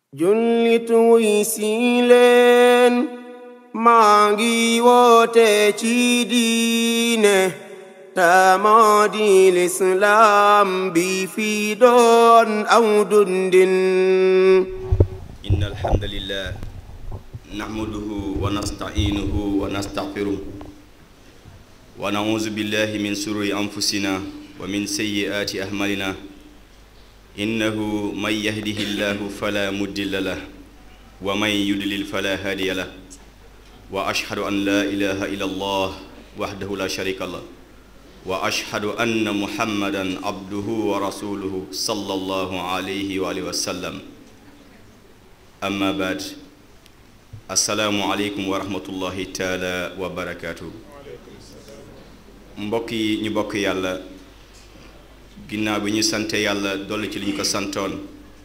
jullit wuy si leen maa ngi woote ci diine ta moo di lislaam bi fi doon aw dundin إن الحمد لله نحمده ونستعينه ونستغفره ونعوذ بالله من شرور أنفسنا ومن سيئات أعمالنا إنه من يهده الله فلا مضل له ومن يضلل فلا هادي له وأشهد أن لا إله إلا الله وحده لا شريك له وأشهد أن محمدا عبده ورسوله صلى الله عليه وآله وسلم amma baad asalaamu aleykum wa rahmatullahi taala wa barakaatu mbokk yi ñu bokk yàlla ginnaaw bi ñu sante yàlla dolli ci li ñu ko santoon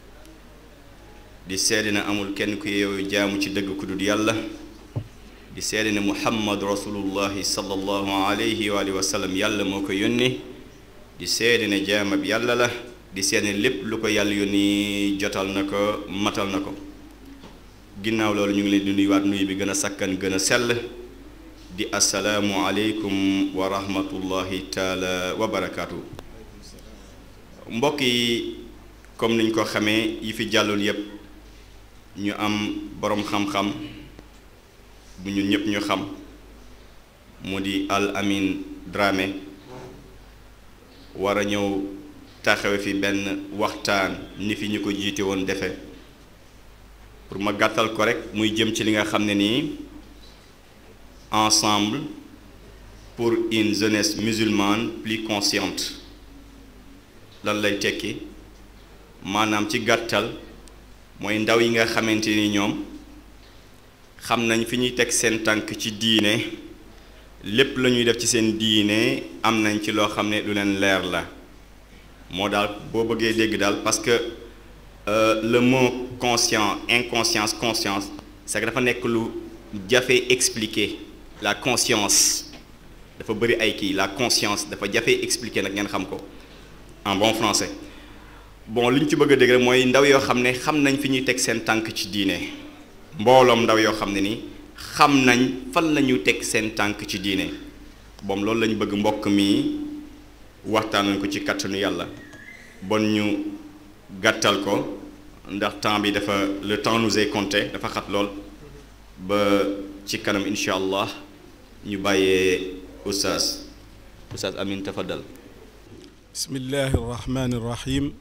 di seede na amul kenn ku yeewu jaamu ci dëgg ku dul yàlla di seede ne muhammad rasulullahi sallallahu alayhi wa alihi wa sallam yàlla moo ko yónni di seede ne jaamab yàlla la di seede ne lépp lu ko yàlla yónni jotal na ko matal na ko ginnaaw loolu ñu ngi leen di nuyuwaat nuyu bi gën a sakkan gën a sell di asalaamu aleykum wa rahmatullahi taala wa barakaatu mbokk yi comme niñ ko xamee yi fi jàlloon yépp ñu am boroom xam-xam bu ñun ñépp ñu xam mu di Al Amine Dramé war a ñëw taxawe fi benn waxtaan ni fi ñu ko jiite woon defe pour ma gàttal ko rek muy jëm ci li nga xam ne nii ensemble pour une jeunesse musulmane plus consciente lan lay tekki maanaam ci gàttal mooy ndaw yi nga xamante ni ñoom xam nañ fi ñuy teg seen tànk ci diine lépp la ñuy def ci seen diine am nañ ci loo xam ne lu leen leer la moo daal boo bëggee dégg daal parce que Euh, le mot conscient inconscience conscience c'est que dafa nekk lu jafe expliquer la conscience dafa bëri ay kii la conscience dafa jafe expliquer nag ngeen xam ko en bon français bon li ñu ci bëgg a dégg rek mooy ndaw yoo xam ne xam nañ fi ñuy teg seen tànk ci diine mbooloom ndaw yoo xam ne ni xam nañ fan la ñuy teg seen tànk ci diine bon loolu la ñu bëgg mbokk mi waxtaan ko ci kàttanu yàlla bon ñu gàttal ko ndax temps bi dafa le temps nous est compté dafa xat lool ba ci kanam incha allah ñu bàyyee oustaz oustaz amin tafadal bismillahi arrahmani irrahim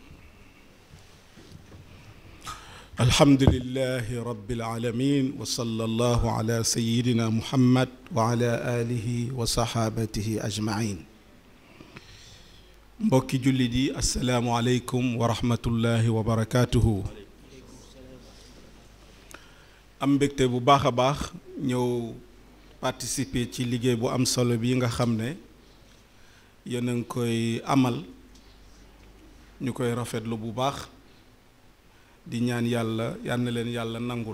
alhamdulilahi rabbil alamin wa sallallahu ala sayidina muhammad wa ala alihi wa sahabatihi ajmain mbokki jullit yi asalaamualeykum wa rahmatullahi wa barakaatuhu am mbégte bu baax a baax ñëw participer ci liggéey bu am solo bi nga xam ne yéen a ngi koy amal ñu koy rafetlu bu baax di ñaan yàlla yal na leen yàlla nangul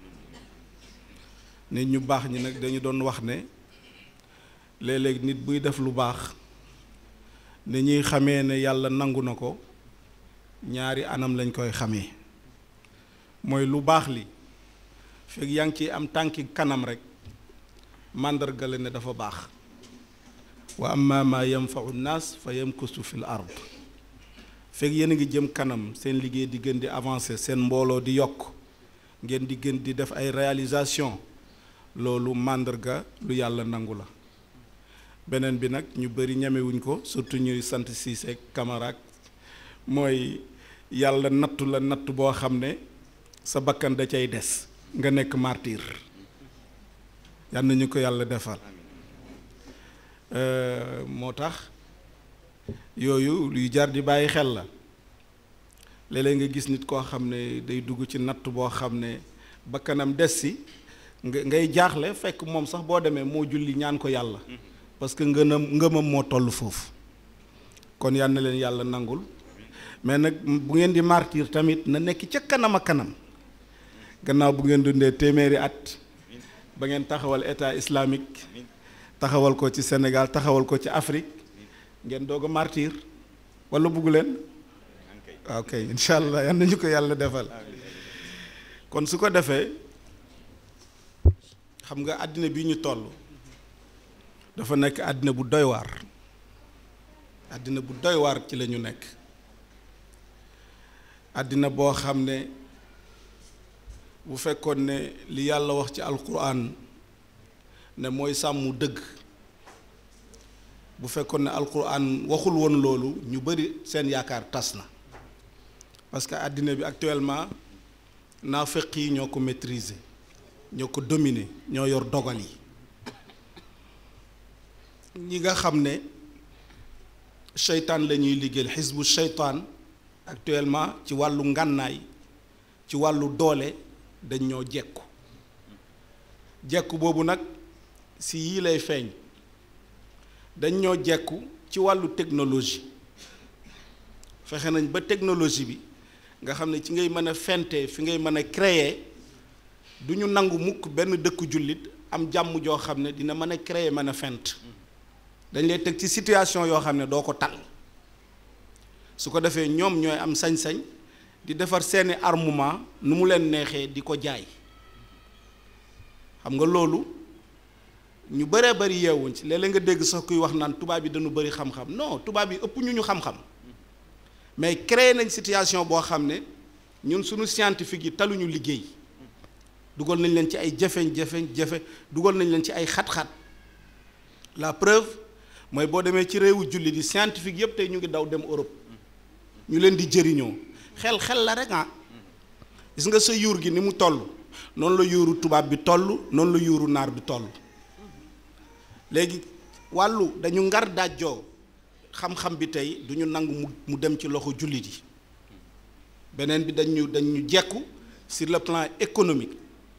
nit ñu baax ñi nag dañu doon wax ne léeg-léeg nit buy def lu baax ni ñuy xamee ne yàlla nangu na ko ñaari anam lañ koy xamee mooy lu baax li fekk yaa ngi ciy am tànki kanam rek màndarga la ne dafa baax wa amma ma yanfau nnaas fa yamkusu fil ard fekk yéen a ngi jëm kanam seen liggéey di gën di avancer seen mbooloo di yokk ngeen di gën di def ay réalisation loolu màndarga lu yàlla nangu la beneen bi nag ñu bëri ñemewuñ ko surtout ñuy sant Cissé Camara mooy yàlla nattu la natt boo xam ne sa bakkan da cay des nga nekk martyr yal na ñu ko yàlla defal moo tax yooyu luy jar di bàyyi xel la léeg-léeg nga gis nit koo xam ne day dugg ci natt boo xam ne bakkanam des si nga ngay jaaxle fekk moom sax boo demee moo julli ñaan ko yàlla parce que ngënam ngëmam moo toll foofu kon yal na leen yàlla nangul mais nag bu ngeen di martyr tamit na nekk ca kanam a kanam gannaaw bu ngeen dundee téeméeri at ba ngeen taxawal état islamique taxawal ko ci Sénégal taxawal ko ci Afrique ngeen doog a martyr wala bugg leen waaw kay incha allah yal nañu ko yàlla defal kon su ko defee xam nga àddina bi ñu toll dafa nekk àddina bu doy waar àddina bu doy waar ci la ñu nekk àddina boo xam ne bu fekkoon ne li yàlla wax ci alquran ne mooy sàmm dëgg bu fekkoon ne alquran waxul woon loolu ñu bari seen yaakaar tas na parce que àddina bi actuellement naafeq yi ñoo ko maîtriser ñoo ko dominer ñoo yor dogal yi ñi nga xam ne seytaan la ñuy liggéeyal xisbu seytaan actuellement ci wàllu ngànnaay ci wàllu doole dañ ñoo jekku jekku boobu nag si yii lay feeñ dañ ñoo jekku ci wàllu technologie fexe nañ ba technologie bi nga xam ne ci ngay mën a fente fi ngay mën a créer du ñu nangu mukk benn dëkku jullit am jàmm joo xam ne dina mën a créer mën a fent dañ lay teg ci situation yoo xam ne doo ko tal su ko defee ñoom ñooy am sañ-sañ di defar seeni armement nu mu leen neexee di ko jaay xam nga loolu ñu bëree bëri yeewuñ ci léeg-léeg nga dégg sax kuy wax naan tubaab yi dañu bëri xam-xam non tubaab yi ëpp ñu ñu xam-xam mais créé nañ situation boo xam ne ñun suñu scientifique yi taluñu liggéey dugal nañ leen ci ay jafeñ-jafeñ jafe dugal nañ leen ci ay xat-xat la preuve mooy boo demee ci réewu julli di scientifique yépp tey ñu ngi daw dem Europe ñu leen di jëriñoo xel xel la rek ah gis nga sa yuur gi ni mu toll noonu la yuuru tubaab bi toll noonu la yuuru naar bi toll léegi wàllu dañu ngar dajjoo xam-xam bi tey du ñu nangu mu mu dem ci loxo jullit yi beneen bi dañu dañu jekku sur le plan économique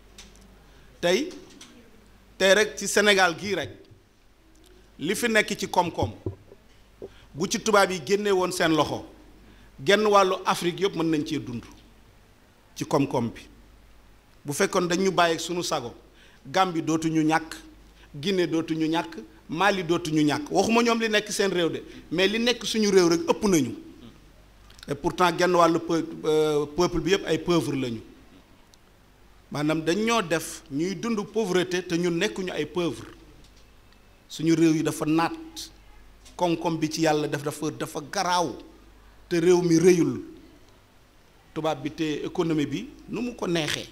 tey tey rek ci Sénégal gii rek li fi nekk ci koom-koom bu ci tubaab yi génne woon seen loxo genn wàllu Afrique yëpp mën nañ cee dund ci koom-koom bi bu fekkoon dañu bàyyi sunu sago Gambie dootuñu ñàkk Guinée dootuñu ñàkk Mali dootuñu ñàkk waxuma ñoom li nekk seen réew de mais li nekk suñu réew rek ëpp nañu et pourtant genn wàllu peuple bi yëpp ay pauvre lañu maanaam dañ ñoo def ñuy dund pauvreté te ñun nekkuñu ay pauvre suñu réew yi dafa naat koom-koom bi ci yàlla def dafa dafa garaaw te réew mi rëyul tubaab bi te économie bi nu mu ko neexee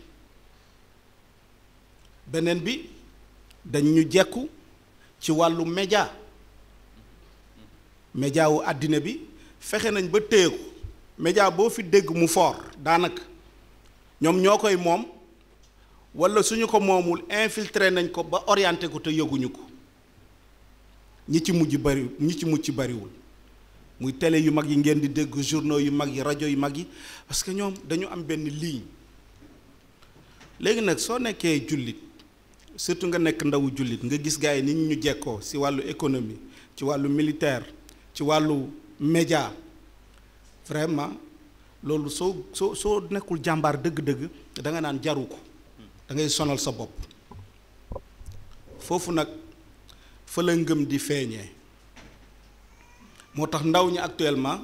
beneen bi dañ ñu jekku ci wàllu média média wu àddina bi fexe nañ ba téye ko média boo fi dégg mu fort daanaka ñoom ñoo koy moom walla suñu ko moomul infiltré nañ ko ba orienté ko te yëguñu ko ñi ci mujj bari ñi ci mucc bariwul muy télé yu mag yi ngeen di dégg journaux yu mag yi rajo yu mag yi parce que ñoom dañu am benn ligne léegi nag soo nekkee jullit surtout nga nekk ndawu jullit nga gis gars yi ni ñu jekkoo ci wàllu économie ci wàllu militaire ci wàllu média vraiment loolu soo soo soo nekkul jàmbaar dëgg-dëgg da nga naan jaru ko da ngay sonal sa bopp foofu nag fa la ngëm di feeñee moo tax ndaw ñi actuellement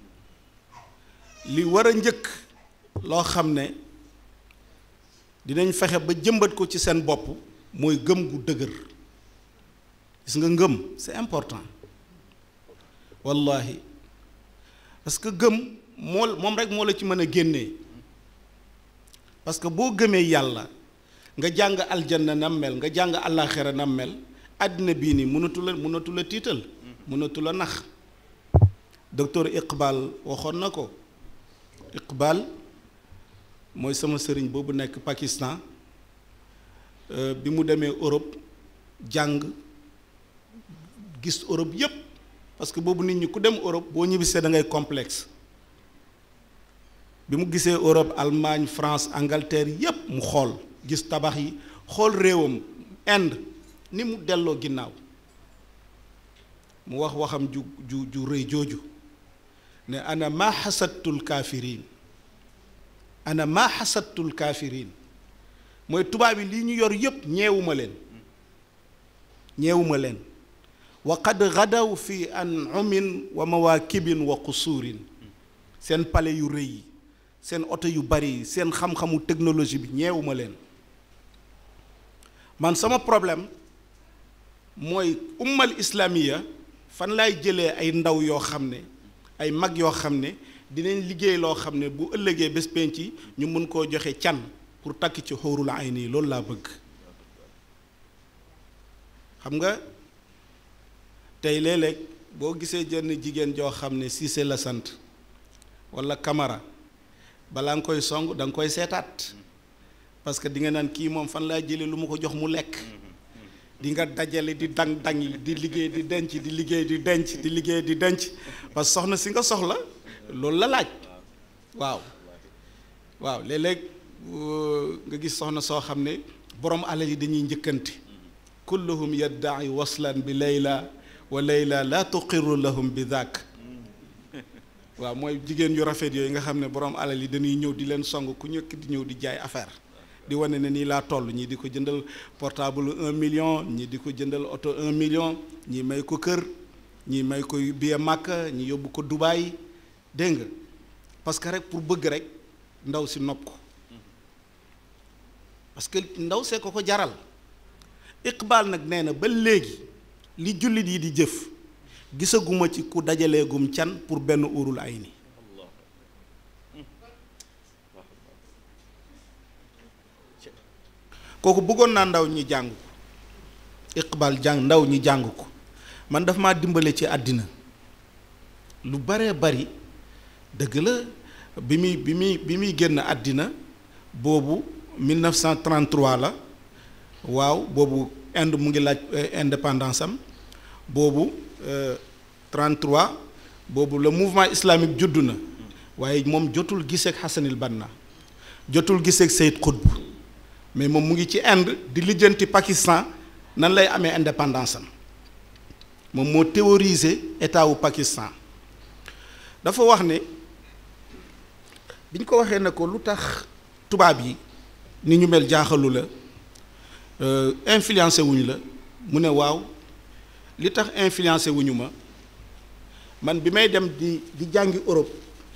li war a njëkk loo xam ne dinañ fexe ba jëmbat ko ci seen bopp mooy gëm gu dëgër gis nga ngëm c'est important wallahi parce que gëm moo moom rek moo la ci mën a génnee parce que boo gëmee yàlla nga jàng aljanna nam mel nga jàng àllaaxira nam mel àddina bii nii mënatu la mënatu la tiital mënatu la nax docteur Iqbal waxoon na ko Iqbal mooy sama sëriñ boobu nekk Pakistan bi mu demee Europe jàng gis Europe yépp parce que boobu nit ñi ku dem Europe boo ñibbisee da ngay complexe bi mu gisee Europe Allemagne France Angleterre yépp mu xool gis tabax yi xool réewam Inde ni mu delloo ginnaaw mu wax waxam ju ju ju rëy jooju ne ana maa xasattul kaafiriin ana maa xasattul kaafiriin mooy tubaab yi lii ñu yor yépp ñeewuma leen ñeewuma leen wa qad gadaw fi an'umin wa mawaakibin wa qusuurin seen pale yu rëy yi seen oto yu bari seen xam-xamu technologie bi ñeewuma leen man sama problème mooy ummal islamiya fan laay jëlee ay ndaw yoo xam ne ay mag yoo xam ne dinañ liggéey loo xam ne bu ëllëgee bés penc ñu mun koo joxe can pour takk ci xóorul ay nii loolu laa bëgg xam nga tey léeg-léeg boo gisee jenn jigéen joo xam ne Cissé la sant walla Camara balaa nga koy song da nga koy seetaat parce que di nga naan kii moom fan laa jëlee lu ma ko jox mu lekk di nga dajale di dang dang yi di liggéey di denc di liggéey di denc di liggéey di denc parce que soxna si nga soxla loolu la laaj waaw waaw léeg-léeg nga gis soxna soo xam ne borom alal yi dañuy njëkkante kulluhum yaddaai waslan bi layla wa layla la tuqiru lahum bi daak waaw mooy jigéen yu rafet yooyu nga xam ne borom alal yi dañuy ñëw di leen song ku ñëkk di ñëw di jaay affaire di wane ne nii laa toll ñii di ko jëndal portable un million ñii di ko jëndal oto un million ñii may ko kër ñii may ko billet Makka ñi yóbbu ko Dubaï dégg nga parce que rek pour bëgg rek ndaw si nopp ko parce que ndaw see ko ko jaral iqbaal nag nee na ba léegi li jullit yi di jëf gisaguma ci ku dajaleegum can pour benn urul ay ni kooku bëggoon naa ndaw ñi jàng ko iqbaal jàng ndaw ñi jàng ko man daf maa dimbale ci àddina lu baree bari dëgg la bi muy bi muy bi muy génn àddina boobu 1933 la waaw boobu Inde mu ngi laaj indépendance am boobu 33 boobu le mouvement islamique juddu na waaye moom jotul giseeg Hassanil Banna jotul giseeg Seyd Qutb mais moom mu ngi ci Inde di lijjanti Pakistan nan lay amee indépendance am moom moo théoriser état wu Pakistan dafa wax ne bi ñu ko waxee ne ko lu tax tubaab yi ni ñu mel jaaxalu la influencé wuñu la mu ne waaw li tax influencé wuñu ma man bi may dem di di jàngi Europe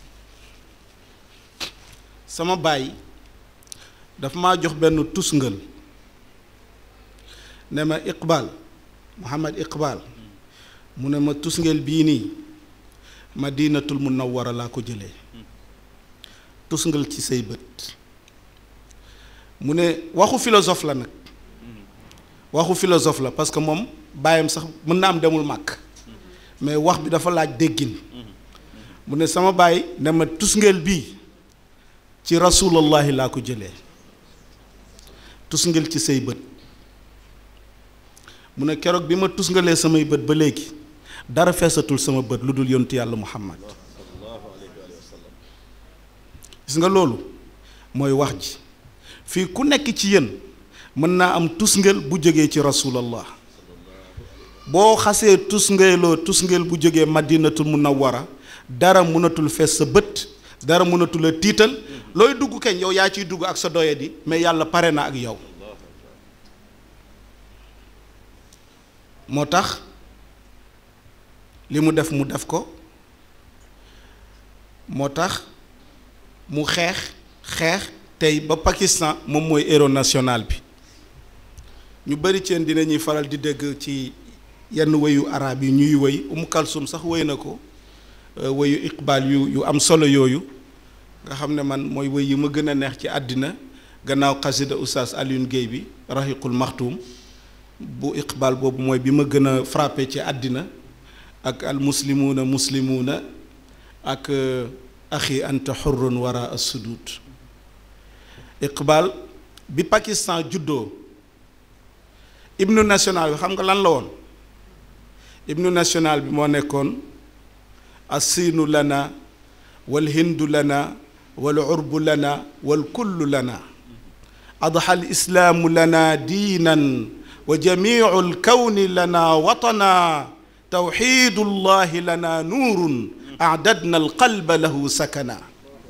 sama baay dafa maa jox benn tusngal ne ma Iqbal Muhammad Iqbal mu ne ma tusngal bii nii Madinatul Munawwara laa ko jëlee tusngal ci say bët mu ne waxu philosophe la nag waxu philosophe la parce que moom bàyyam sax mën na am demul màkk mais wax bi dafa laaj déggin mu ne sama baay ne ma tusngeel bii ci rasulallahi laa ko jëlee tusngeel ci say bët mu ne keroog bi ma tusngalee samay bët ba léegi dara feesatul sama bët lu dul yontu yàlla muhammad gis nga loolu mooy wax ji fii ku nekk ci yéen mën naa am tusngel bu jógee ci rasulallah boo xasee tusngeeloo tusngel bu jógee madinatul munawwara dara mënatul fees sa bët dara mënatul a tiital looy dugg kañ yow yaa ciy dugg ak sa doyadi mais yàlla pare na ak yow moo tax li mu def mu def ko moo tax mu xeex xeex tey ba Pakistan moom mooy héros national bi ñu bari ceen dinañuy faral di dégg ci yenn woyu arab yi ñuy woy Umu Kalsum sax woy na ko woyu iqbal yu yu am solo yooyu nga xam ne man mooy woy yi ma gën a neex ci àddina gannaaw xasida oustaz Alioune Guèye bi raxiqul maxtuum bu iqbal boobu mooy bi ma gën a frappé ci àddina ak al muslimuuna muslimuuna ak axi anta xurrun wara assudud iqbal bi Pakistan juddoo hymne national bi xam nga lan la woon hymne national bi moo nekkoon assiinu lana wal hindu lana wal urbu lana wal kullu lana adxa al islaamu lana diinan wa jamiu alkawni lana watana tawxiidu llahi lana nuurun acdadna alqalba lahu sakana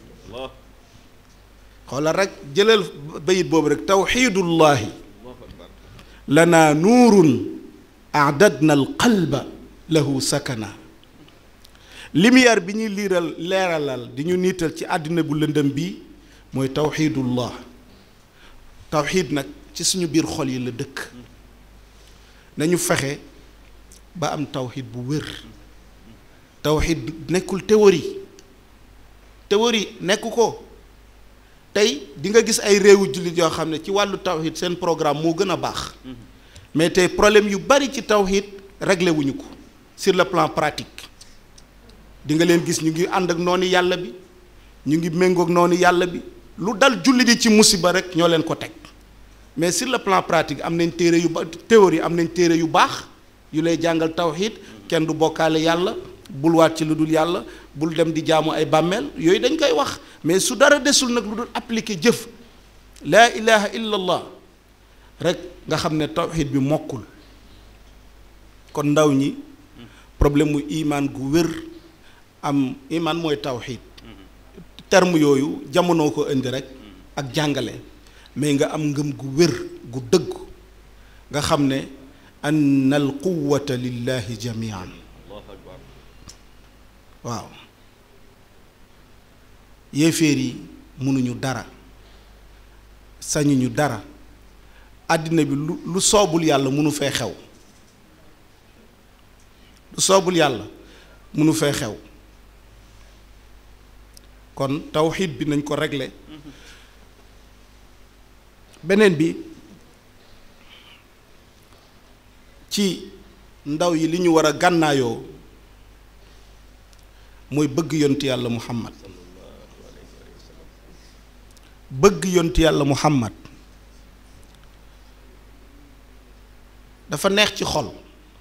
xoolal rek jëlal bayit boobu rek tawxiidullahi lana nuurun acdadna alqalba lahu sakana lumière bi ñuy liiral leeralal di ñu niital ci àddina bu lëndëm bii mooy tawxiidullah tawxiid nag ci suñu biir xol yi la dëkk nañu fexe ba am tawxiid bu wér tawxiid nekkul théorie théorie nekk ko tey di nga gis ay réewu jullit yoo xam ne ci wàllu tawxiid seen programme moo gën a baax mais tey problème yu bari ci tawxiid réglé wuñu ko sur le plan pratique di nga leen gis ñu ngi ànd ak noonu yàlla bi ñu ngi méngoog noonu yàlla bi lu dal jullit yi ci musiba rek ñoo leen ko teg mais sur le plan pratique am nañ téere yu ba théorie am nañ téere yu baax yu lay jàngal tawxiid kenn du bokkaale yàlla bul waat ci lu dul yàlla bul dem di jaamu ay bàmmeel yooyu dañ koy wax mais su dara desul nag lu dul appliquer jëf laa ilaha illa allah rek nga xam ne tawxiid bi mokkul kon ndaw ñi problème mu imaan gu wér am imaan mooy tawxiid terme yooyu jamono ko indi rek ak jàngale mais nga am ngëm gu wér gu dëgg nga xam ne anna al quwata lillahi jamian waaw yéeféer yi mënuñu dara sañuñu dara àddina bi lu lu soobul yàlla mënu fee xew lu soobul yàlla mënu fee xew kon tawxiid bi nañ ko régler beneen bi ci ndaw yi li ñu war a gànnaayoo mooy bëgg yonti yàlla muhammad bëgg yonti yàlla muhammad dafa neex ci xol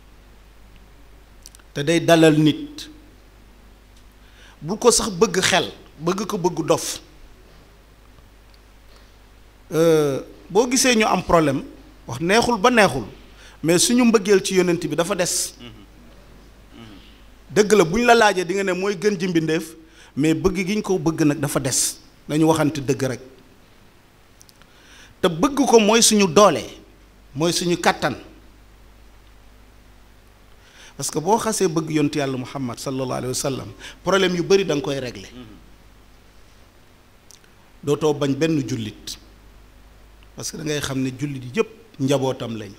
te day dalal nit bul ko sax bëgg xel bëgg ko bëgg dof boo gisee ñu am problème wax neexul ba neexul mais suñu mbëggeel ci yonent bi dafa des dëgg la bu ñu la laajee di nga ne mooy gën ji mbindéef mais bëgg gi ñu ko bëgg nag dafa des nañu waxante dëgg rek te bëgg ko mooy suñu doole mooy suñu kàttan parce que boo xasee bëgg yontu yàlla muhammad sallallahu alayhi wa sallam problème yu bari da nga koy régler dootoo bañ benn jullit parce que da ngay xam ne jullit yi yëpp njabootam lañu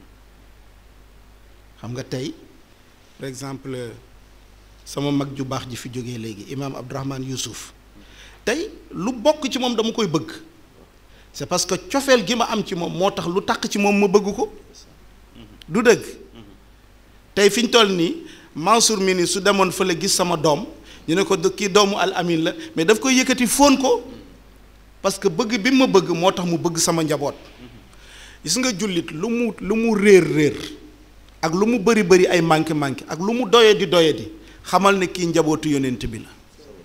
xam nga tey par exemple sama mag ju baax ji fi jógee léegi imaam Abdourahman Youssouf tey lu bokk ci moom dama koy bëgg c'est parce que cofeel gi ma am ci moom moo tax lu taq ci moom ma bëgg ko du dëgg tey fi ñu toll nii Mansour mi ni su demoon fële gis sama doom ñu ne ko kii doomu al amin la mais daf koy yëkkati fóon ko parce que bëgg bi ma bëgg moo tax mu bëgg sama njaboot gis nga jullit lu mu lu mu réer réer ak lu mu bëri bëri ay manqué manqué ak lu mu doye di doye di xamal ne kii njabootu yonent bi la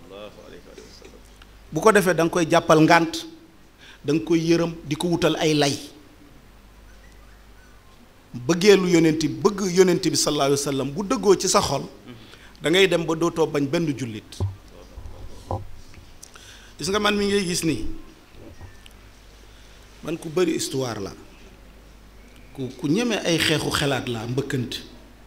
bu ko defee da nga koy jàppal ngànt da nga koy yërëm di ko wutal ay lay bëggeelu yonent bi bëgg yonent bi sallallahu alayhi wa sallam bu dëggoo ci sa xol da ngay dem ba dootoo bañ benn jullit gis nga man mi ngay gis nii man ku bëri histoire la ku ku ñeme ay xeexu xelaat laa mbëkkante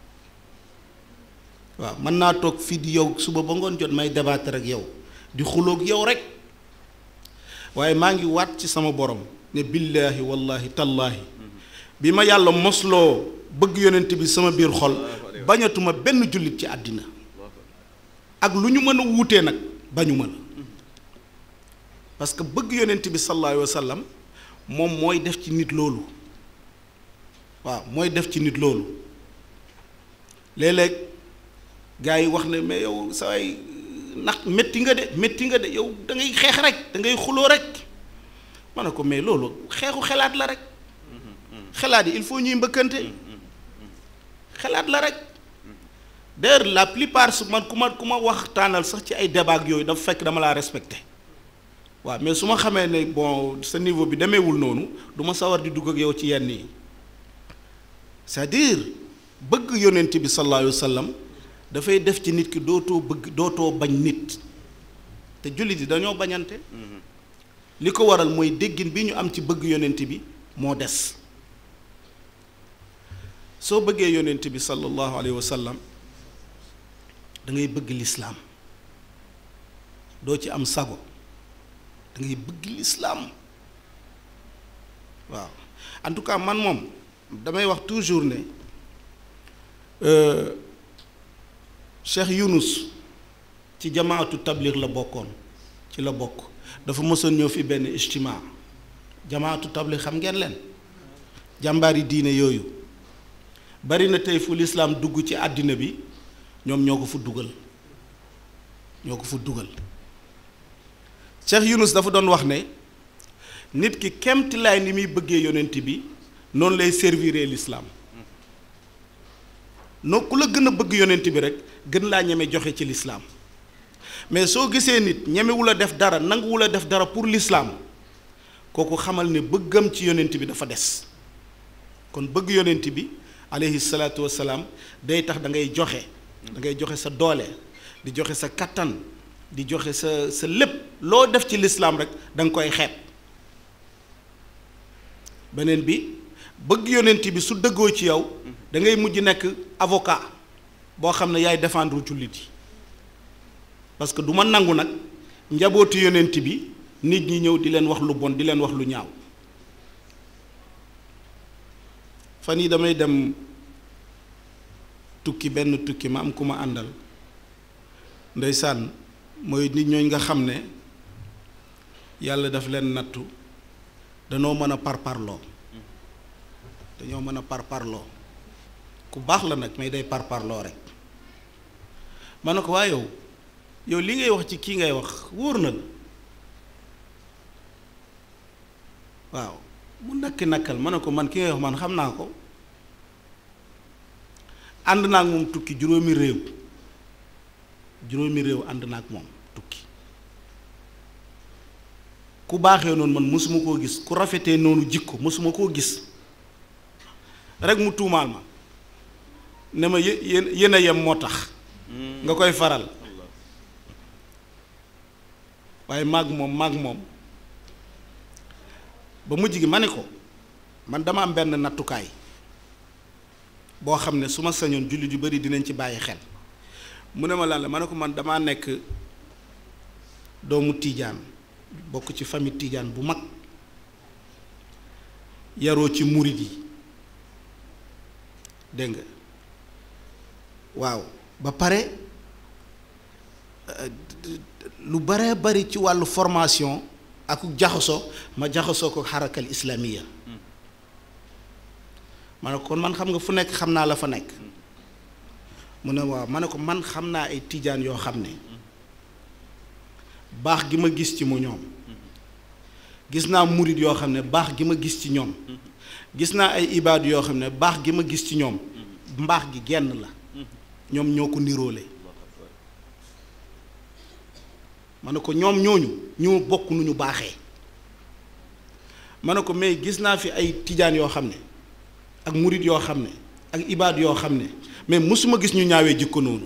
waaw mën naa toog fii di yow suba ba ngoon jot may débattre ak yow di xuloog yow rek waaye maa ngi waat ci sama borom ne billaahi wallahi tallaahi bi ma yàlla mosloo bëgg yonent bi sama biir xol bañatuma benn jullit ci àddina ak lu ñu mën a wuutee nag bañu ma la parce que bëgg yonent bi sallallahu alayhi wa sallam moom mooy def ci nit loolu waaw mooy def ci nit loolu léeg-léeg gars yi wax ne mais yow saway ndax métti nga de métti nga de yow da ngay xeex rek da ngay xuloo rek ma ne ko mais loolu xeexu xelaat la rek xelaat yi il faut ñuy mbëkkante xelaat la rek d'ailleurs la plupart su man ku ma ku ma waxtaanal sax ci ay débat yooyu dafa fekk dama laa respecté waaw mais su ma xamee ne bon sa niveau bi demeewul noonu du ma sawar di dugg ak yow ci yenn yi c'est-à-dire bëgg yonent bi sallallahu alayhi wa sallam dafay def ci nit ki dootoo bëgg dootoo bañ nit te jullit yi dañoo bañante li ko waral mooy déggin bi ñu am ci bëgg yonent bi moo des soo bëggee yonent bi sallallahu alayhi wa sallam da ngay bëgg lislaam doo ci am sago da ngay bëgg lislaam waaw en tout cas man moom damay wax toujours ne Cheikh Yunus ci jamaatu tablir la bokkoon ci la bokk dafa mësoon ñëw fi benn ijtimaa jamaatu tablir xam ngeen leen jàmbaari diine yooyu bari na tey fu lislaam dugg ci àddina bi ñoom ñoo ko fu dugal ñoo ko fu dugal Cheikh Yunus dafa doon wax ne nit ki kemtilaay ni muy bëggee yonent bi noonu lay servir lislaam noo ku la gën a bëgg yonent bi rek gën laa ñeme joxe ci lislaam mais soo gisee nit ñemewul a def dara nanguwul a def dara pour lislaam kooku xamal ne bëggam ci yonent bi dafa des kon bëgg yonent bi aleyhi salaatu wasalaam day tax da ngay joxe da ngay joxe sa doole di joxe sa kattan di joxe sa sa lépp loo def ci lislaam rek da nga koy xeeb beneen bi bëgg yonent bi su dëggoo ci yow da ngay mujj nekk avocat boo xam ne yaay défendre jullit yi parce que du ma nangu nag njabootu yonent bi nit ñi ñëw di leen wax lu bon di leen wax lu ñaaw fan yi damay dem tukki benn tukki ma am ku ma àndal ndeysaan mooy nit ñooñ nga xam ne yàlla daf leen nattu danoo mën a parparloo dañoo mën a parparloo ku baax la nag mais day parparloo rek ma ne ko waa yow yow li ngay wax ci kii ngay wax wóor na la waaw mu nakki nakkal ma ne ko man ki ngay wax man xam naa ko ànd naa ak moom tukki juróomi réew juróomi réew ànd naa ak moom tukki ku baaxee noonu man mosuma koo gis ku rafetee noonu jikko mosuma koo gis rek mu tuumaal ma ne ma yé yéen yéen a yem moo tax nga koy faral waaye maag moom maag moom ba mujj gi ma ne ko man dama am benn nattukaay boo xam ne su ma sañoon jullit yu bari dinañ ci bàyyi xel mu ne ma lan la ma ne ko man damaa nekk doomu tiijaan bokk ci famille tiijaan bu mag yaroo ci murit yi dégg nga waaw ba pare lu bare bari ci wàllu formation ak jaxasoo ma jaxasoo ko xarakal islamiya ma ne ko kon man xam nga fu nekk xam naa la fa nekk mu ne waaw ma ne ko man xam naa ay tijaan yoo xam ne baax gi ma gis ci mu ñoom gis naa murit yoo xam ne baax gi ma gis ci ñoom gis naa ay ibaadu yoo xam ne baax gi ma gis ci ñoom mbaax gi genn la ñoom ñoo ko niroole ma ne ko ñoom ñooñu ñoo bokk nu ñu baaxee ma ne ko mais gis naa fi ay tijaan yoo xam ne ak murit yoo xam ne ak ibaad yoo xam ne mais mosuma gis ñu ñaawee jikko noonu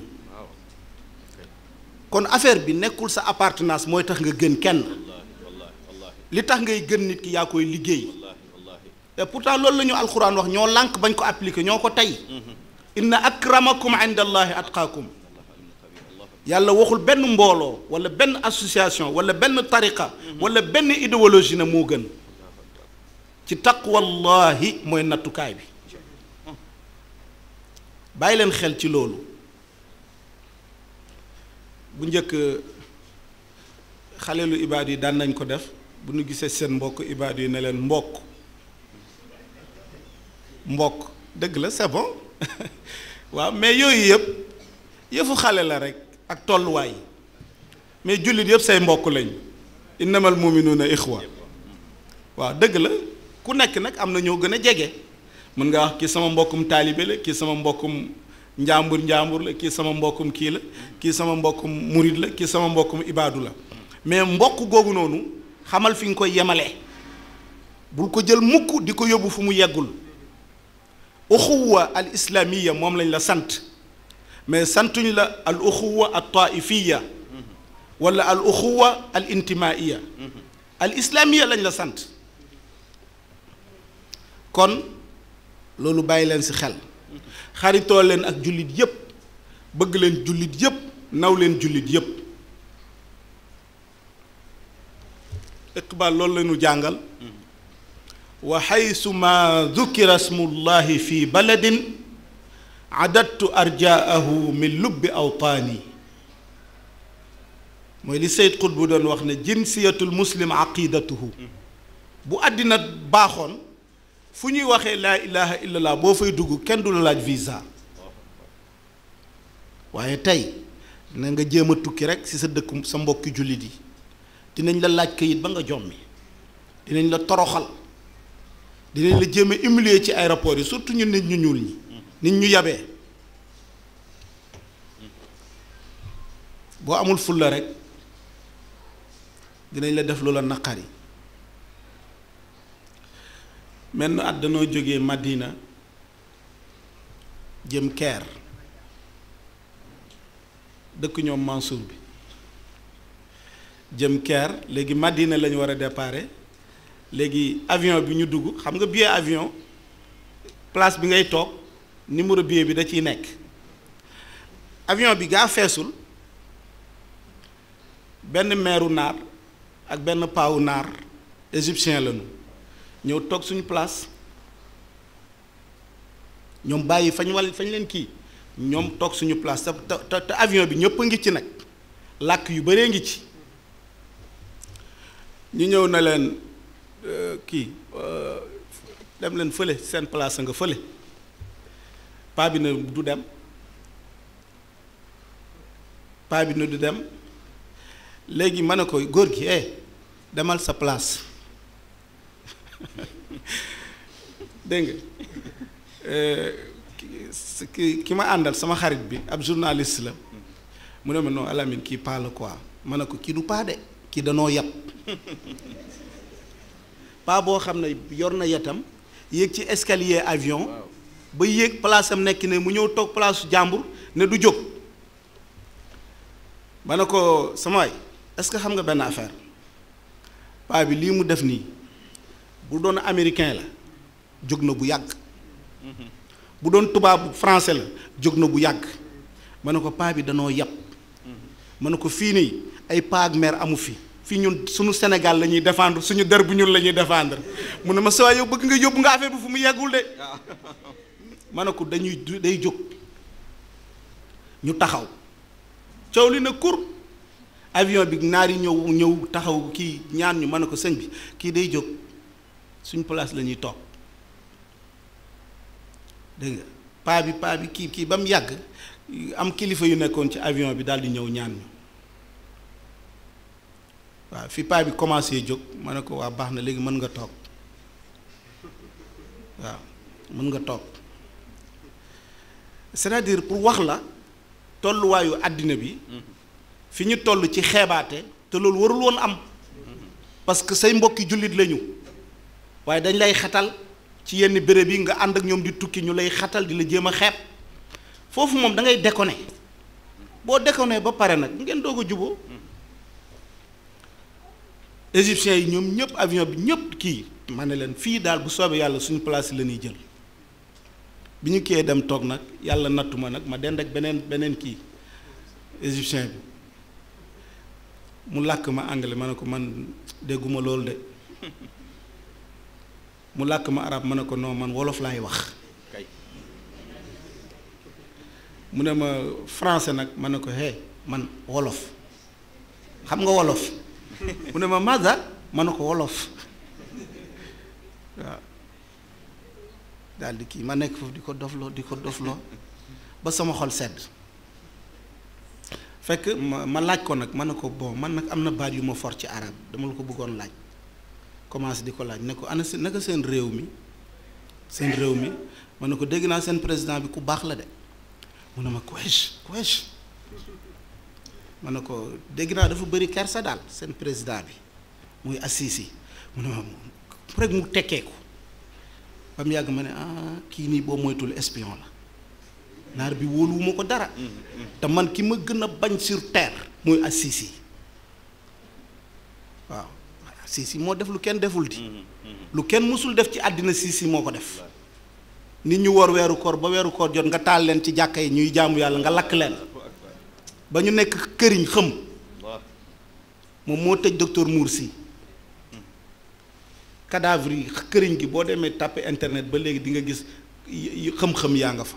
kon affaire bi nekkul sa appartenance mooy tax nga gën kenn li tax ngay gën nit ki yaa koy liggéey et pourtant loolu la ñu alxuraan wax ñoo lànk bañ ko appliquer ñoo ko tey inna akramakum inda allahi atqaakum yàlla waxul benn mbooloo wala benn association wala benn tariqa wala benn idéologie na moo gën ci taqwallahi mooy nattukaay bi bàyyi leen xel ci loolu bu njëkk xaleelu ibaad yi daan nañ ko def bu ñu gisee seen mbokk ibaad yi ne leen mbokk mbokk dëgg la c'est bon waaw mais yooyu yëpp yëfu xale la rek ak tolluwaay mais jullit yëpp say mbokk lañ innamal muminuuna ixwa waaw dëgg la ku nekk nag am na ñoo gën a jege mën nga wax kii sama mbokkum taalibe la kii sama mbokkum njàmbur njàmbur la kii sama mbokkum kii la kii sama mbokkum murid la kii sama mbokkum ibaadu la mais mbokk googu noonu xamal fi nga koy yemale bul ko jël mukk di ko yóbbu fu mu yeggul uxuwa al islamiya moom lañ la sant mais santuñ la al uxuwa al taifiya wala al uxuwa al intimaiya al islamiya lañ la sant kon loolu bàyyi leen ci xel xaritoo leen ak jullit yépp bëgg leen jullit yépp naw leen jullit yépp iqbal loolu la ñu jàngal wa xaysu ma dukira smullahi fi baladin adattu arjaahu min lubbi awtaani mooy li Seyd Qutb bu doon wax ne jinsiyatul muslim aqidatuhu bu àddina baaxoon fu ñuy waxee laa ilaha illallah boo fay dugg kenn du la laaj visa waaye tey na nga jéem a tukki rek ci sa dëkk sa mbokki jullit yi dinañ la laaj kayit ba nga jommi dinañ la toroxal dinañ la jéem a humilier ci aéroport yi surtout ñu nit ñu ñuul ñi nit ñu yabee boo amul fulla rek dinañ la def lu la naqari menn at danoo jógee Madina jëm Caire dëkk ñoom Mansour bi jëm Caire léegi Madina la ñu war a déparé léegi avion bi ñu dugg xam nga billet avion place bi ngay toog numéro billet bi da ciy nekk avion bi gaa feesul benn meeru naar ak benn paawu naar égyptien lañu ñëw toog suñu place ñoom bàyyi fañ wal fañ leen kii ñoom toog suñu place te te te avion bi ñëpp a ngi ci nag làkk yu bëree ngi ci ñu ñëw na leen kii dem leen fële seen place nga fële paa bi na du dem paa bi na du dem léegi ma ne ko góor gi eh demal sa place dégg nga ki ki ma àndal sama xarit bi ab journaliste la mu ne ma non Alamine kii paa la quoi ma ne ko kii du paa de kii danoo yab paa boo xam ne yor na yetam yéeg ci escalier avion ba yéeg place am nekk ne mu ñëw toog place jàmbur ne du jóg ma ne ko sama waay est-ce que xam nga benn affaire paa bi lii mu def nii bu doon américain la jóg na bu yàgg bu doon tubaab français la jóg na bu yàgg ma ne ko paa bi danoo yàpp ma ne ko fii nii ay paa ak mère amu fi fii ñun suñu Sénégal la ñuy défendre suñu der bu ñun la ñuy défendre mu ne ma saa yow bëgg nga yóbbu nga affaire bi fu mu yeggul de ma ne ko dañuy day jóg ñu taxaw coow li na kur avion bi naar yi ñëw ñëw taxaw kii ñaan ñu ma ne ko sëñ bi kii day jóg suñ place la ñuy toog dégg nga paa bi paa bi kii kii ba mu yàgg am kilifa yu nekkoon ci avion bi daal di ñëw ñaan ñu waaw fi paa bi commencé jóg ma ne ko waa baax na léegi mën nga toog waaw mën nga toog c'est-à-dire pour wax la tolluwaayu àddina bi fi ñu toll ci xeebaate te loolu warul woon am parce que say mbokki jullit lañu waaye dañ lay xatal ci yenn béréb yi nga ànd ak ñoom di tukki ñu lay xatal di la jéem a xeeb foofu moom da ngay déconné boo déconné ba pare nag ngeen doog a juboo égyptiens yi ñoom ñëpp avion bi ñëpp kii ma ne leen fii daal bu soobee yàlla suñu place la ñuy jël bi ñu kiyee dem toog nag yàlla nattu ma nag ma dend ak beneen beneen kii égyptien bi mu làkk ma anglais ma ne ko man dégguma loolu de mu làkk ma arab ma ne ko non man wolof laay wax mu ne ma français nag ma ne ko hé man wolof xam nga wolof mu ne ma maza ma ne ko wolof waaw daal di kii ma nekk foofu di ko dofloo di ko dofloo ba sama xol sedd fekk ma ma laaj ko nag ma ne ko bon man nag am na baat yu ma for ci arab dama la ko bëggoon laaj commencé di ko laaj ne ko ana seen naka seen réew mi seen réew mi ma ne ko dégg naa seen président bi ku baax la de mu ne ma kuwesh kuwesh ma ne ko dégg naa dafa bëri kersa daal seen président bi muy Assisi mu ne ma rek mu tekkee ko ba mu yàgg ma ne ah kii nii boo moytul espion la naar bi wóoluwuma ko dara te man ki ma gën a bañ sur terre muy Assisi waaw Assisi moo def lu kenn deful di lu kenn mësul def ci àddina Sisi moo ko def nit ñu woor weeru koor ba weeru koor jot nga taal leen ci jàkka yi ñuy jaamu yàlla nga lakk leen ba ñu nekk këriñ xëm moom moo tëj docteur Moursi cadavre yi këriñ gi boo demee tàppe internet ba léegi di nga gis xëm-xëm yaa nga fa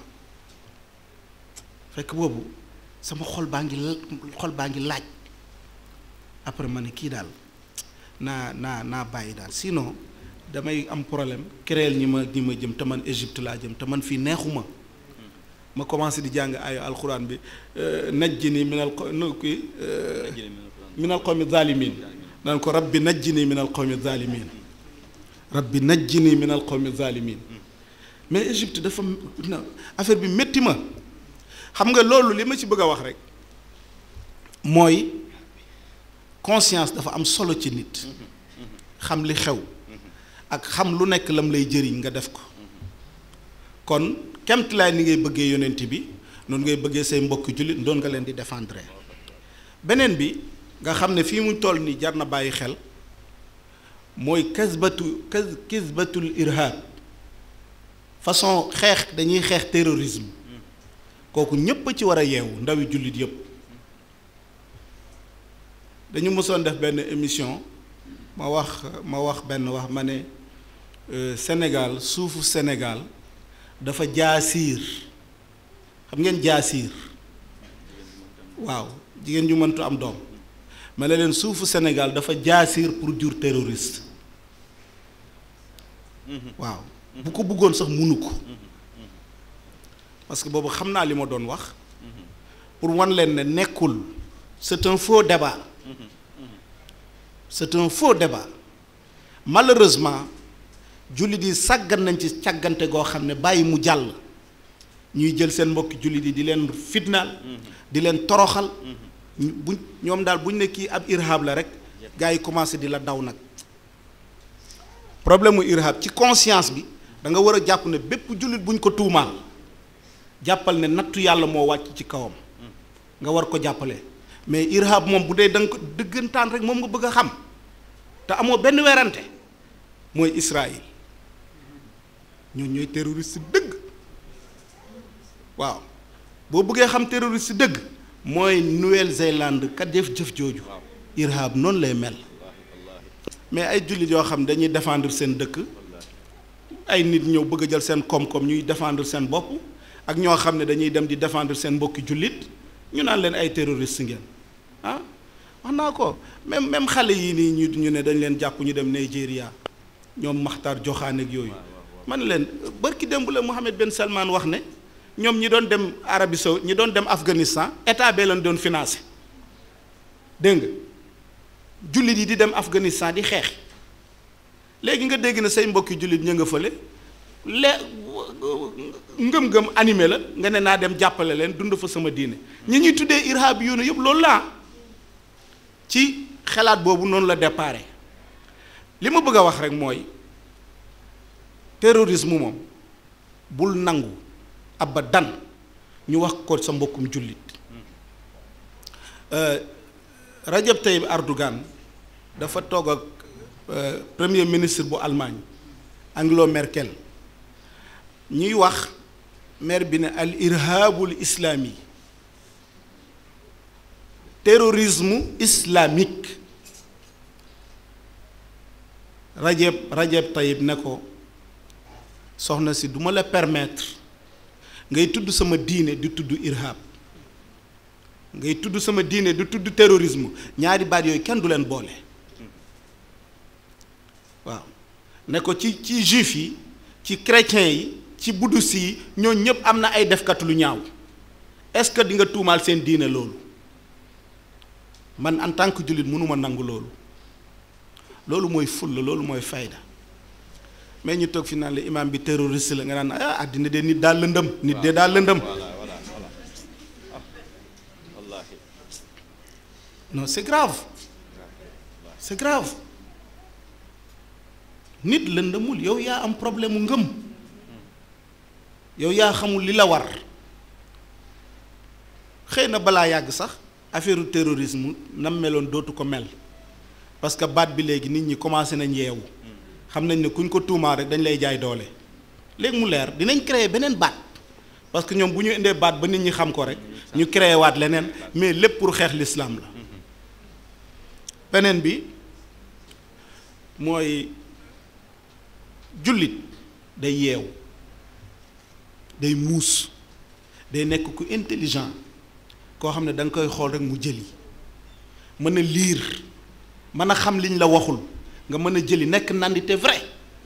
fekk boobu sama xol baa ngi xol baa ngi laaj après ma ne kii daal naa naa naa bàyyi daal sinon damay am problème créel ñi ma ñi ma jëm te man Égypte laa jëm te man fii neexuma ma commencé di jàng ayo alxuraan bi najjini minal kii minal qawmi zalimin naan ko rabbi najjini minal qawmi zalimin rabbi najjini minal qawmi zalimin mais Égypte dafa affaire bi métti ma xam nga loolu li ma ci bëgg a wax rek mooy conscience dafa am solo ci nit xam li xew ak xam lu nekk lam lay jëriñ nga def ko kon kemtilaay ni ngay bëggee yonent bi noonu ngay bëggee say mbokki jullit doon nga leen di défendre beneen bi nga xam ne fii mu toll nii jar na bàyyi xel mooy kasbatu kas kisbatul irhab façon xeex dañuy xeex terrorisme kooku ñépp a ci war a yeewu ndawi jullit yépp dañu mësoon def benn émission ma wax ma wax benn wax ma ne Sénégal suufu Sénégal dafa jaasiir xam ngeen jaasiir waaw jigéen ñu mëntu am doom ma ne leen suufu Sénégal dafa jaasiir pour jur terroriste waaw bu ko bëggoon sax munu ko parce que boobu xam naa li ma doon wax pour wan leen ne nekkul c'est un faux débat c'est un faux débat malheureusement jullit yi sàggan nañ ci càggante goo xam ne bàyyi mu jàll ñuy jël seen mbokki jullit yi di leen fitnaal di leen toroxal buñ ñoom daal buñ ne kii ab irhab la rek gars yi commencé di la daw nag problème mu irhab ci conscience bi da nga war a jàpp ne bépp jullit buñ ko tuumaal jàppal ne nattu yàlla moo wàcc ci kawam nga war ko jàppale mais irhab moom bu dee da nga ko dëggantaan rek moom nga bëgg a xam te amoo benn werante mooy Israël ñoo ñooy terroriste dëgg waaw boo bëggee xam terroriste dëgg mooy Nouvelle-Zélande kat def jëf jooju irhab noonu lay mel mais ay jullit yoo xam dañuy défendre seen dëkk ay nit ñëw bëgg a jël seen koom-koom ñuy défendre seen bopp ak ñoo xam ne dañuy dem di défendre seen mbokki jullit ñu naan leen ay terroriste ngeen ah wax naa ko même même xale yii nii ñu ñu ne dañ leen jàpp ñu dem Nigeria ñoom Maxtaar Joxaan ak yooyu man leen barki démb la Mohammed Ben Salman wax ne ñoom ñi doon dem Arabie Saoudite ñi doon dem Afghanistan état bee leen doon financé dégg nga jullit yi di dem Afghanistan di xeex léegi nga dégg na say mbokki jullit ñu nga fële le ngëm-ngëm animé la nga ne naa dem jàppale leen dund fa sama diine ñi ñuy tuddee irhab yoonu yëpp loolu laa ci xalaat boobu noonu la déparé li ma bëgg a wax rek mooy terrorisme moom bul nangu abadan ñu wax ko sa mbokkum jullit Rajab Tayyip Erdogan dafa toog ak premier ministre bu Allemagne Angela Merkel ñuy wax maire bi ne al irhabul islami terrorisme islamique Rajab Rajab Tayyip ne ko soxna si duma la permettre ngay tudd sama diine di tudd irhab ngay tudd sama diine di tudd terrorisme ñaari baat yooyu kenn du leen boole waaw ne ko ci ci juif yi ci chrétiens yi ci bouddhiste yi ñooñu ñëpp am na ay defkat lu ñaaw est-ce que di nga tuumaal seen diine loolu man en tant que jullit mënuma nangu loolu loolu mooy fulla loolu mooy fayda mais ñu toog fi naan la imam bi terroriste la nga naan ah àddina de nit daal lëndëm nit de daal lëndëm non c'est grave c'est grave nit lëndëmul yow yaa am problème mu ngëm yow yaa xamul li la war xëy na balaa yàgg sax affaire terrorisme nam meloon dootu ko mel parce que baat bi léegi nit ñi commencé nañ yeewu xam nañ ne kuñ ko tuumaa rek dañ lay jaay doole léegi mu leer dinañ créer beneen baat parce que ñoom bu ñu indee baat ba nit ñi xam ko rek ñu créé waat leneen mais lépp pour xeex l'islam la beneen bi mooy jullit day yeew day muus day nekk ku intelligent koo xam ne da nga koy xool rek mu jëli mën a liir mën a xam liñ la waxul nga mën a jëli nekk nandite vrai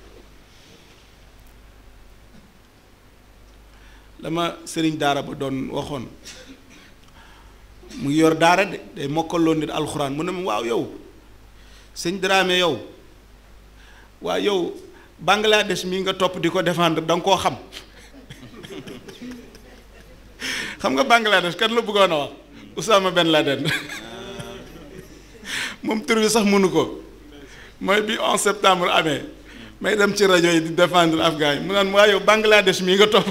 dama sëriñ daara ba doon waxoon mu ngi yor daara de day mokkaloo nit alxuraan mu ne ma waaw yow sëñ Dramé yow waaw yow Bangladesh mii nga topp di ko défendre da nga koo xam xam nga Bangladesh kan la bëggoon a wax Oussama Ben Laden moom tur bi sax mënu ko mooy bi 11 septembre amee may dem ci rajo yi di défendre afghan yi mu naan waaye yow Bangladesh mii nga topp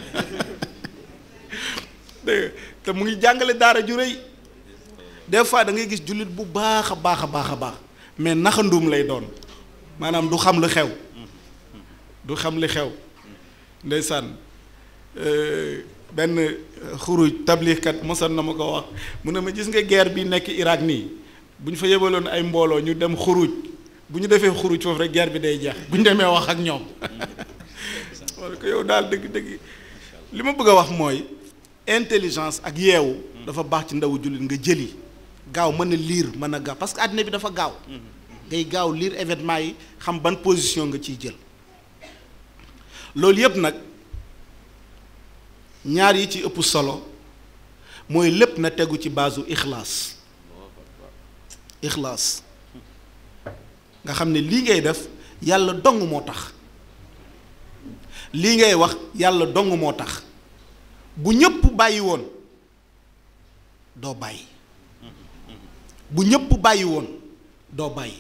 dégg te mu ngi jàngale daara ju rëy des fois da ngay gis jullit bu baax a baax a baax a baax mais naxanduum lay doon maanaam du xam lu xew du xam li xew ndeysaan benn xuruj tabliixkat mosoon na ma ko wax mu ne ma gis nga guerre bi nekk Irak nii bu ñu fa yebaloon ay mbooloo ñu dem xuruj bu ñu defee xuruj foofu rek guerre bi day jeex bu ñu demee wax ak ñoom wala ko yow daal dëgg dëgg li ma bëgg a wax mooy intelligence ak yeewu dafa baax ci ndawu jullit nga jëli gaaw mën a liir mën a gaaw parce que àddina bi dafa gaaw ngay gaaw liir événement yi xam ban position nga ciy jël loolu yépp nag ñaar yi ci ëpp solo mooy lépp na tegu ci baasu ixlaas ixlaas nga xam ne lii ngay def yàlla dong moo tax lii ngay wax yàlla dong moo tax bu ñëpp bàyyi woon doo bàyyi bu ñëpp bàyyi woon doo bàyyi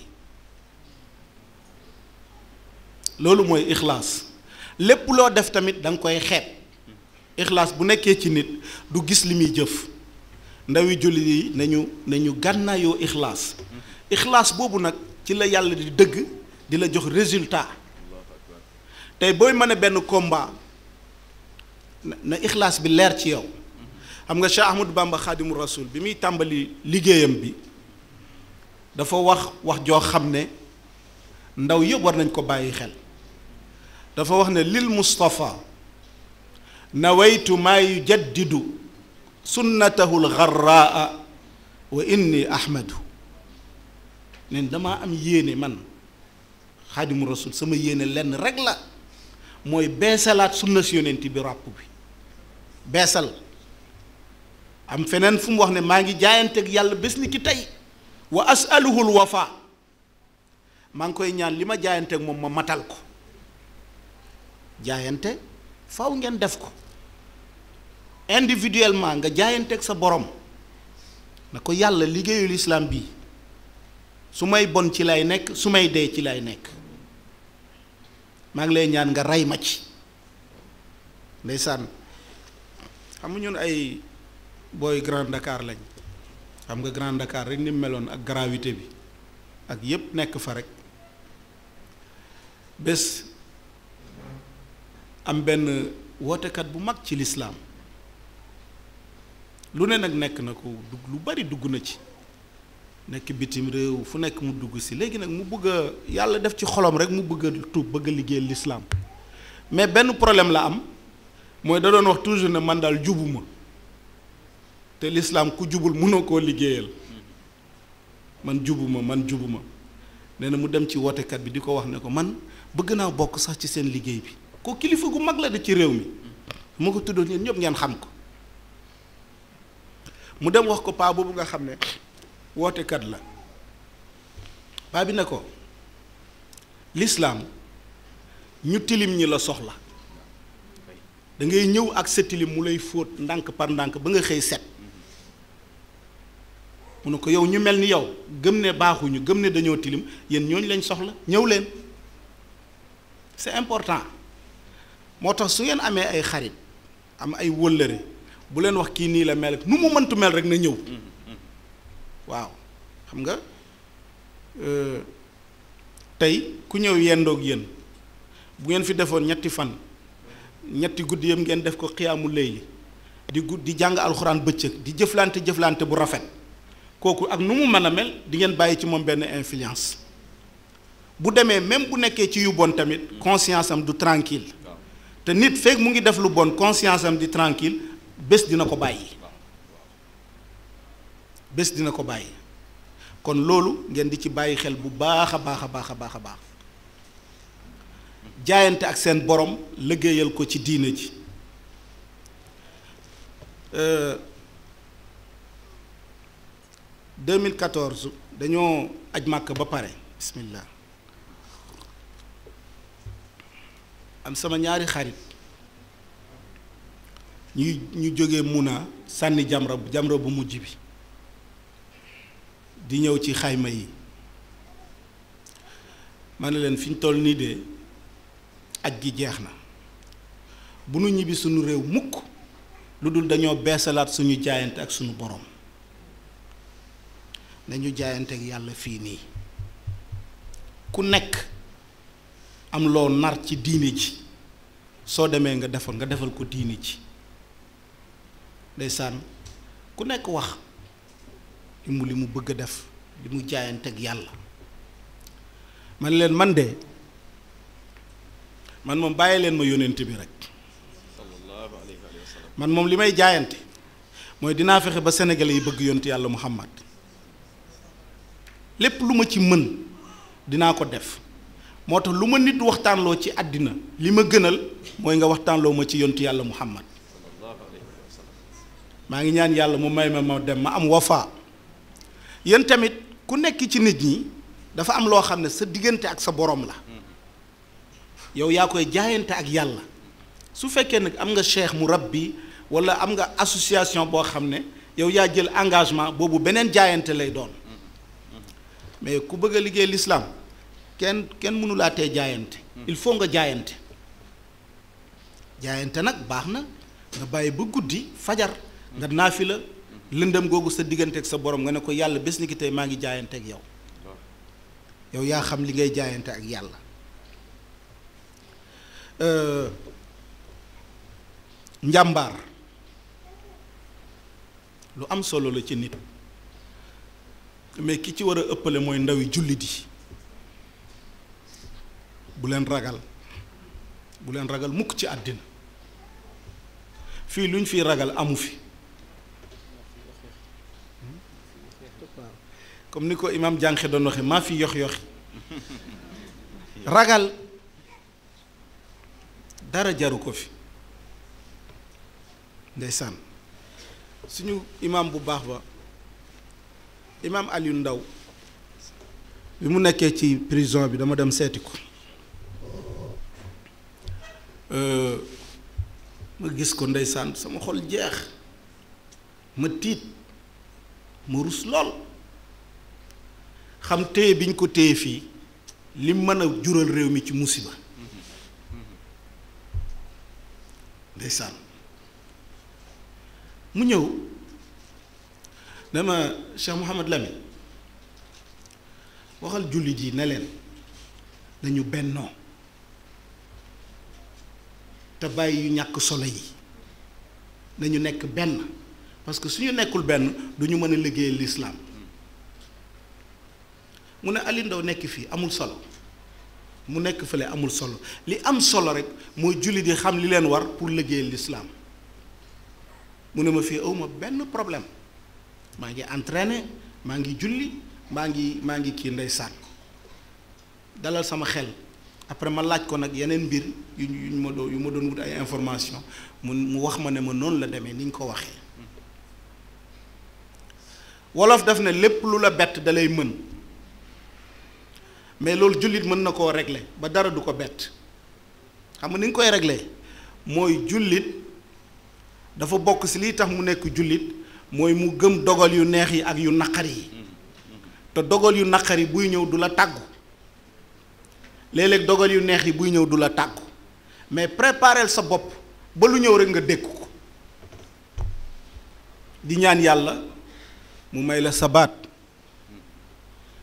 loolu mooy ixlaas lépp loo def tamit da nga koy xeeb ixlaas bu nekkee ci nit du gis li muy jëf ndawi jullit yi nañu nañu gànnaayoo ixlaas ixlaas boobu nag ci la yàlla di dëgg di la jox résultat tey booy mën a benn combat na ixlaas bi leer ci yow xam nga Cheikh Ahmadou Bamba Xaadimu Rasul bi muy tàmbali liggéeyam bi dafa wax wax joo xam ne ndaw yëpp war nañ ko bàyyi xel dafa wax ne lil Mustafa nawaytu maa yujaddidu sunnatahu lgarraa wa inni ahmadu nen damaa am yéene man Xaadimu Rasul sama yéene lenn rek la mooy beesalaat sunna si yonent bi ràpp bi beesal am feneen fu mu wax ne maa ngi jaayanteeg yàlla bés ni ki tey wa asaluhul wafa maa ngi koy ñaan li ma jaayanteeg moom ma matal ko jaayante faw ngeen def ko individuellement nga jaayanteeg sa borom na ko yàlla liggéeyul islam bii su may bon ci lay nekk su may dee ci lay nekk maa ngi lay ñaan nga rey ma ci ndeysaan xam nga ñun ay booy Grand Dakar lañ xam nga Grand Dakar rek ni mu meloon ak gravité bi ak yépp nekk fa rek bés am benn wootekat bu mag ci lislaam lu ne nag nekk na ko dugg lu bari dugg na ci nekk bitim réew fu nekk mu dugg si léegi nag mu bëgg a yàlla def ci xolom rek mu bëgg a tuub bëgg a liggéeyal lislaam mais benn problème la am mooy da doon wax toujours ne man daal jubuma te lislaam ku jubul mënoo koo liggéeyal man jubuma man jubuma nee na mu dem ci wootekat bi di ko wax ne ko man bëgg naa bokk sax ci seen liggéey bi ko kilifa gu mag la de ci réew mi mu ko tuddoon yéen ñëpp ngeen xam ko mu dem wax ko paa boobu nga xam ne wootekat la paa bi ne ko lislaam ñu tilim ñi la soxla da ngay ñëw ak sa tilim mu lay fóot ndànk par ndànk ba nga xëy set mu ne ko yow ñu mel ni yow gëm ne baaxuñu gëm ne dañoo tilim yéen ñooñu lañ soxla ñëw leen c'est important moo tax su ngeen amee ay xarit am ay wëllëre bu leen wax kii nii la mel nu mu mëntu mel rek na ñëw waaw xam nga tey ku ñëw yendoog yéen bu ngeen fi defoon ñetti fan ñetti guddi yëpp ngeen def ko xiyaamu layli di gud di jàng alxuraan bëccëg di jëflante jëflante bu rafet kooku ak nu mu mën a mel di ngeen bàyyi ci moom benn influence bu demee même bu nekkee ci yu bon tamit conscience am du tranquille te nit fekk mu ngi def lu bon conscience am di tranquille bés dina ko bàyyi bés dina ko bàyyi kon loolu ngeen di ci bàyyi xel bu baax a baax a baax a baax a baax jaayante ak seen borom liggéeyal ko ci diine ji 2014 dañoo aj màkk ba pare bismillah am sama ñaari xarit ñuy ñu jógee Muna sànni jamra jamra bu mujj bi di ñëw ci xayma yi ma ne leen fi ñu toll nii de aj gi jeex na bu nu ñibbi suñu réew mukk lu dul dañoo beesalaat suñu jaayante ak suñu borom nañu jaayante ak yàlla fii nii ku nekk am loo nar ci diine ji soo demee nga defal nga defal ko diine ji ndeysaan ku nekk wax li mu li mu bëgg a def li mu jaayante ak yàlla man leen man de man moom bàyyi leen ma yónnent bi rek man moom li may jaayante mooy dinaa fexe ba sénégalais yi bëgg yonent yàlla muhammad lépp lu ma ci mën dinaa ko def moo tax lu ma nit waxtaanloo ci àddina li ma gënal mooy nga waxtaanloo ma ci yonent yàlla muhammad maa ngi ñaan yàlla mu may ma ma dem ma am wafa yéen tamit ku nekk ci nit ñi dafa am loo xam ne sa diggante ak sa borom la yow yaa koy jaayante ak yàlla su fekkee nag am nga cheikh mu rabbi wala am nga association boo xam ne yow yaa jël engagement boobu beneen jaayante lay doon mais ku bëgg a liggéey l'islam kenn kenn mënu laa tee jaayante il faut nga jaayante jaayante nag baax na nga bàyyi ba guddi fajar nga naafi la lëndëm googu sa diggante ak sa borom nga ne ko yàlla bés ni ki tey maa ngi jaayante ak yow yow yaa xam li ngay jaayante ak yàlla njàmbaar lu am solo la ci nit mais ki ci war a ëppale mooy ndawi jullit yi bu leen ragal bu leen ragal mukk ci àddina fii lu ñu fiy ragal amu fi comme ni ko imaam jànqe doon waxe maa fi yox yoxi ragal dara jaru ko fi ndeysaan suñu imaam bu baax ba imaam Aliou Ndaw bi mu nekkee ci prison bi dama dem seeti ko ma gis ko ndeysaan sama xol jeex ma tiit ma rus lool xam téye bi ñu ko téye fii li mën a jural réew mi ci musiba ndeysaan mu ñëw dama Cheikh Mouhamad Lamine waxal jullit yi ne leen nañu bennoo te bàyyi yu ñàkk solo yi nañu nekk benn parce que suñu nekkul benn du ñu mën a liggéeyal lislaam mu ne Ali Ndaw nekk fii amul solo mu nekk fële amul solo li am solo rek mooy jullit yi xam li leen war pour liggéeyal lislaam mu ne ma fii awma benn problème maa ngi entraîné maa ngi julli maa ngi maa ngi kii ndeysaan dalal sama xel après ma laaj ko nag yeneen mbir yu yu ma doon yu ma doon wut ay information mu mu wax ma ne ma noonu la demee ni ñu ko waxee wolof daf ne lépp lu la bett da lay mën mais loolu jullit mën na koo régler ba dara du ko bett xam nga ni nga koy régler mooy jullit dafa bokk ci lii tax mu nekk jullit mooy mu gëm dogal yu neex yi ak yu naqar yi te dogal yu naqar yi buy ñëw du la tàggu léeg-léeg dogal yu neex yi buy ñëw du la tàggu mais prépareel sa bopp ba lu ñëw rek nga dékku ko di ñaan yàlla mu may la sabaat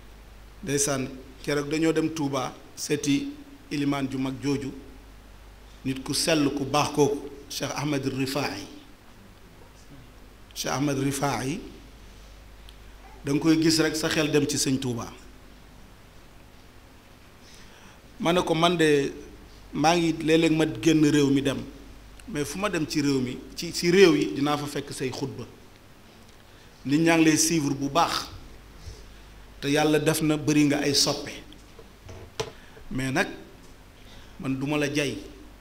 ndeysaan keroog dañoo dem Touba seeti ilimaan ju mag jooju nit ku sell ku baax kooku Cheikh Ahmed Rifaa'i Cheikh Ahmed Rifaa'i da nga koy gis rek sa xel dem ci sëñ Touba ma ne ko man de maa ngi léeg-léeg ma génn réew mi dem mais fu ma dem ci réew mi ci ci réew yi dinaa fa fekk say xutba nit ñaa ngi lay suivre bu baax te yàlla def na bëri nga ay soppe mais nag man duma la jay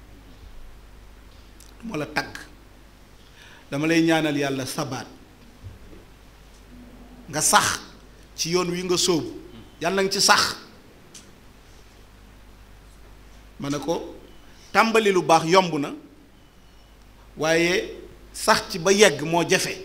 duma la tagg dama lay ñaanal yàlla sabaat nga sax ci yoon wi nga sóobu yàlla nga ci sax ma ne ko tàmbali lu baax yomb na waaye sax ci ba yegg moo jafe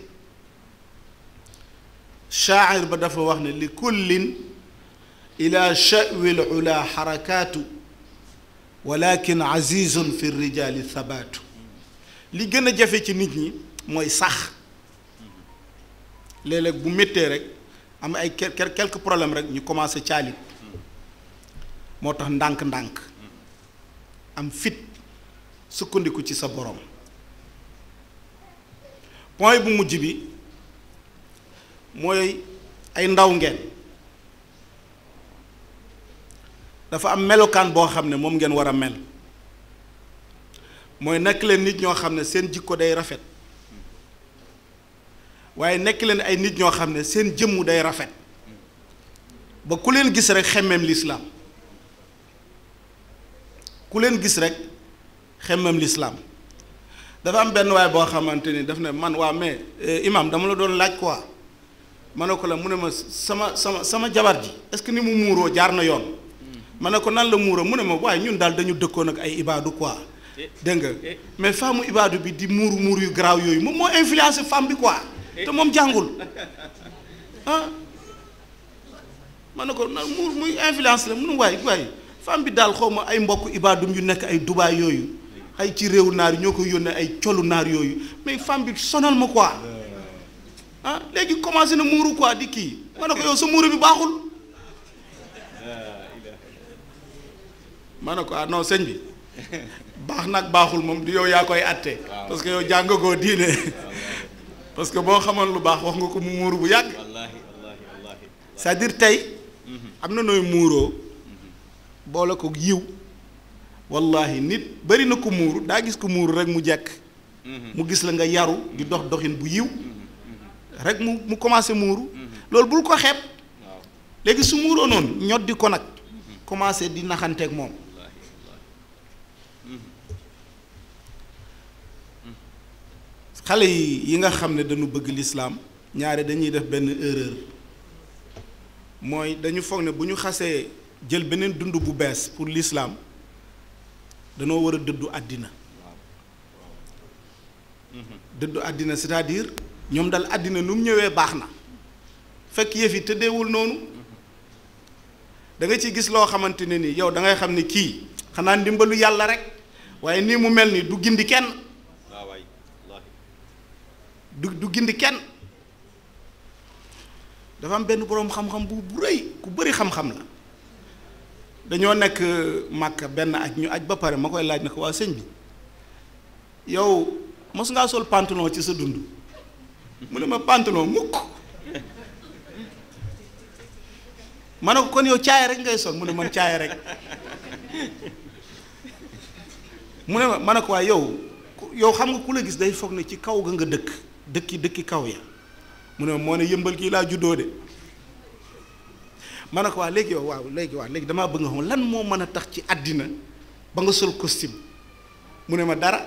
shaacir ba dafa wax ne li kullin ila sha'wi lula xarakaatu walakin azizun fi rijaali thabaatu li gën a jafe ci nit ñi mooy sax léeg-léeg bu méttee rek am ay quelques problèmes rek ñu commencé caalit moo tax ndànk-ndànk am fit sukkandiku ci sa borom point bu mujj bi mooy ay ndaw ngeen dafa am melokaan boo xam ne moom ngeen war a mel mooy nekk leen nit ñoo xam ne seen jikko day rafet waaye nekk leen ay nit ñoo xam ne seen jëmmu day rafet ba ku leen gis rek xemmeem lislaam ku leen gis rek xemmeem lislaam dafa am benn waay boo xamante ni daf ne man waa mais imam dama la doon laaj quoi ma ne ko la mu ne ma sama sama sama jabar ji est-ce que ni mu muuroo jaar na yoon ma ne ko nan la muuroo mu ne ma waaye ñun daal dañu dëkkoon ak ay ibaadu quoi dégg nga mais femme ibaadu bi di muuru muur yu garaaw yooyu moom moo influencé femme bi quoi te moom jàngul ah ma ne ko na muur muy influence la munu waay waay femme bi daal xaw ma ay mbokk ibaadum yu nekk ay Dubaay yooyu ay ci réew naar yi ñoo ko yónnee ay colu naar yooyu mais femme bi sonal ma quoi ah léegi commencé na muuru quoi di kii ma ne ko yow sa muuru bi baaxul ma ne ko ah non sëñ bi baax nag baaxul moom di yow yaa koy atte parce que yow jàngagoo diine parce que boo xamoon lu baax wax nga ko mu muuru bu yàgg c'est-à-dire tey am na nooy muuroo boole ko yiw wallahi nit bari na ko muuru daa gis ko muuru rek mu jekk mu gis la nga yaru di dox doxin bu yiw rek mu mu commencé muuru loolu bul ko xeeb léegi su muuroo noonu ñoddi ko nag commencé di naxanteeg moom xale yi yi nga xam ne dañu bëgg lislaam ñaare dañuy def benn erreur mooy dañu foog ne bu ñu xasee jël beneen dund bu bees pour lislaam danoo war a dëddu àddina dëddu àddina c'est-à-dire ñoom dal àddina nu mu ñëwee baax na fekk yëf yi tëddeewul noonu da nga ci gis loo xamante ne ni yow da ngay xam ne kii xanaa ndimbalu yàlla rek waaye nii mu mel ni du gindi kenn du du gindi kenn dafa am benn boroom xam-xam bu bu rëy ku bëri xam-xam la dañoo nekk màkk benn aj ñu aj ba pare ma koy laaj ne ko waa sëñ bi yow mos ngaa sol pantalon ci sa dund mu ne ma pantalon mukk ma ne ko kon yow caaya rek ngay sol mu ne man caaya rek mu ne ma ma ne ko waaye yow yow xam nga ku la gis day foog ne ci kaw ga nga dëkk dëkki dëkki kaw ya mu ne moo ne yëmbal kii laa juddoo de ma ne ko waa léegi yow waaw léegi waaw léegi damaa bëgg nga xam lan moo mën a tax ci àddina ba nga sol costume mu ne ma dara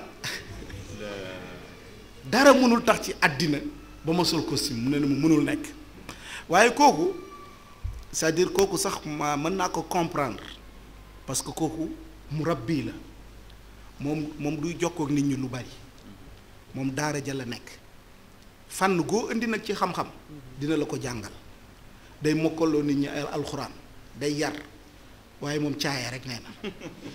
dara mënul tax ci àddina ba ma sol costume mu ne ma mënul nekk waaye kooku c'est-à-dire kooku sax ma mën naa ko comprendre parce que kooku mu rabbi la moom moom duy jokkoo ak nit ñi lu bari moom daara ja la nekk fànn goo indi nag ci xam-xam dina la ko jàngal day mokkaloo nit ñi ay alxuraan day yar waaye moom caaya rek nee na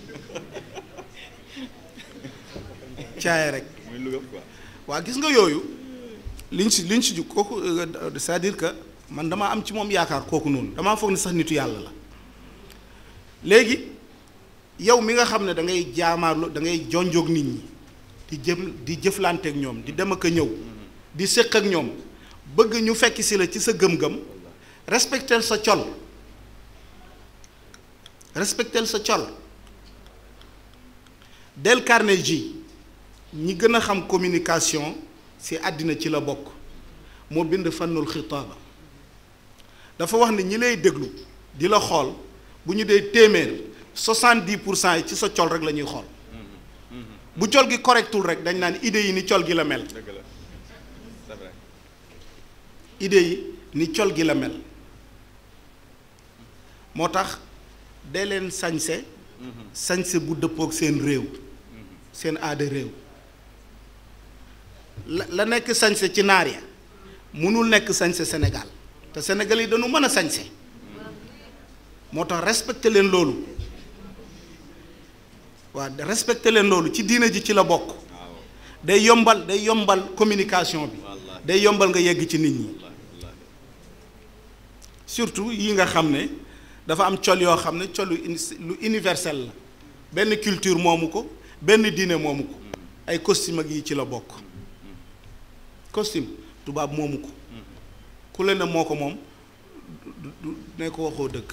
caaya rek waa gis nga yooyu liñ si liñ si ju kooku c'est-à-dire que man damaa am ci moom yaakaar kooku noonu damaa foog ni sax nitu yàlla la léegi yow mi nga xam ne da ngay jaamaarlu da ngay jonjoog nit ñi di jëm di jëflanteek ñoom di dem ak a ñëw di séq ak ñoom bëgg ñu fekk si la ci sa gëm-gëm respectel sa col respectel sa col Dale Carnegie ñi gën a xam communication ci àddina ci la bokk moo bind fannul xitaaba dafa wax ne ñi lay déglu di la xool bu ñu dee téeméer soixante-dix pour cent yi ci sa col rek la ñuy xool bu col gi correctul rek dañ naan idée yi ni col gi la mel dëgg la c'est vrai idée yi ni col gi la mel moo tax dee leen sañse sañse bu dëppook seen réew seen aada réew la la nekk sañse ci naar ya mënul nekk sañse Sénégal te Sénégal yi dañu mën a sañse moo tax respecté leen loolu waaw respecté leen loolu ci diina ji ci la bokk waaw day yombal day yombal communication bi wallaahi day yombal nga yegg ci nit ñi wallaahi wallaahi surtout yi nga xam ne dafa am col yoo xam ne colu uni- lu universel la benn culture moomu ko benn diine moomu ko ay costume ak yi ci la bokk costume tubaab moomu ko ku leen ne moo ko moom du du ne ko waxoo dëgg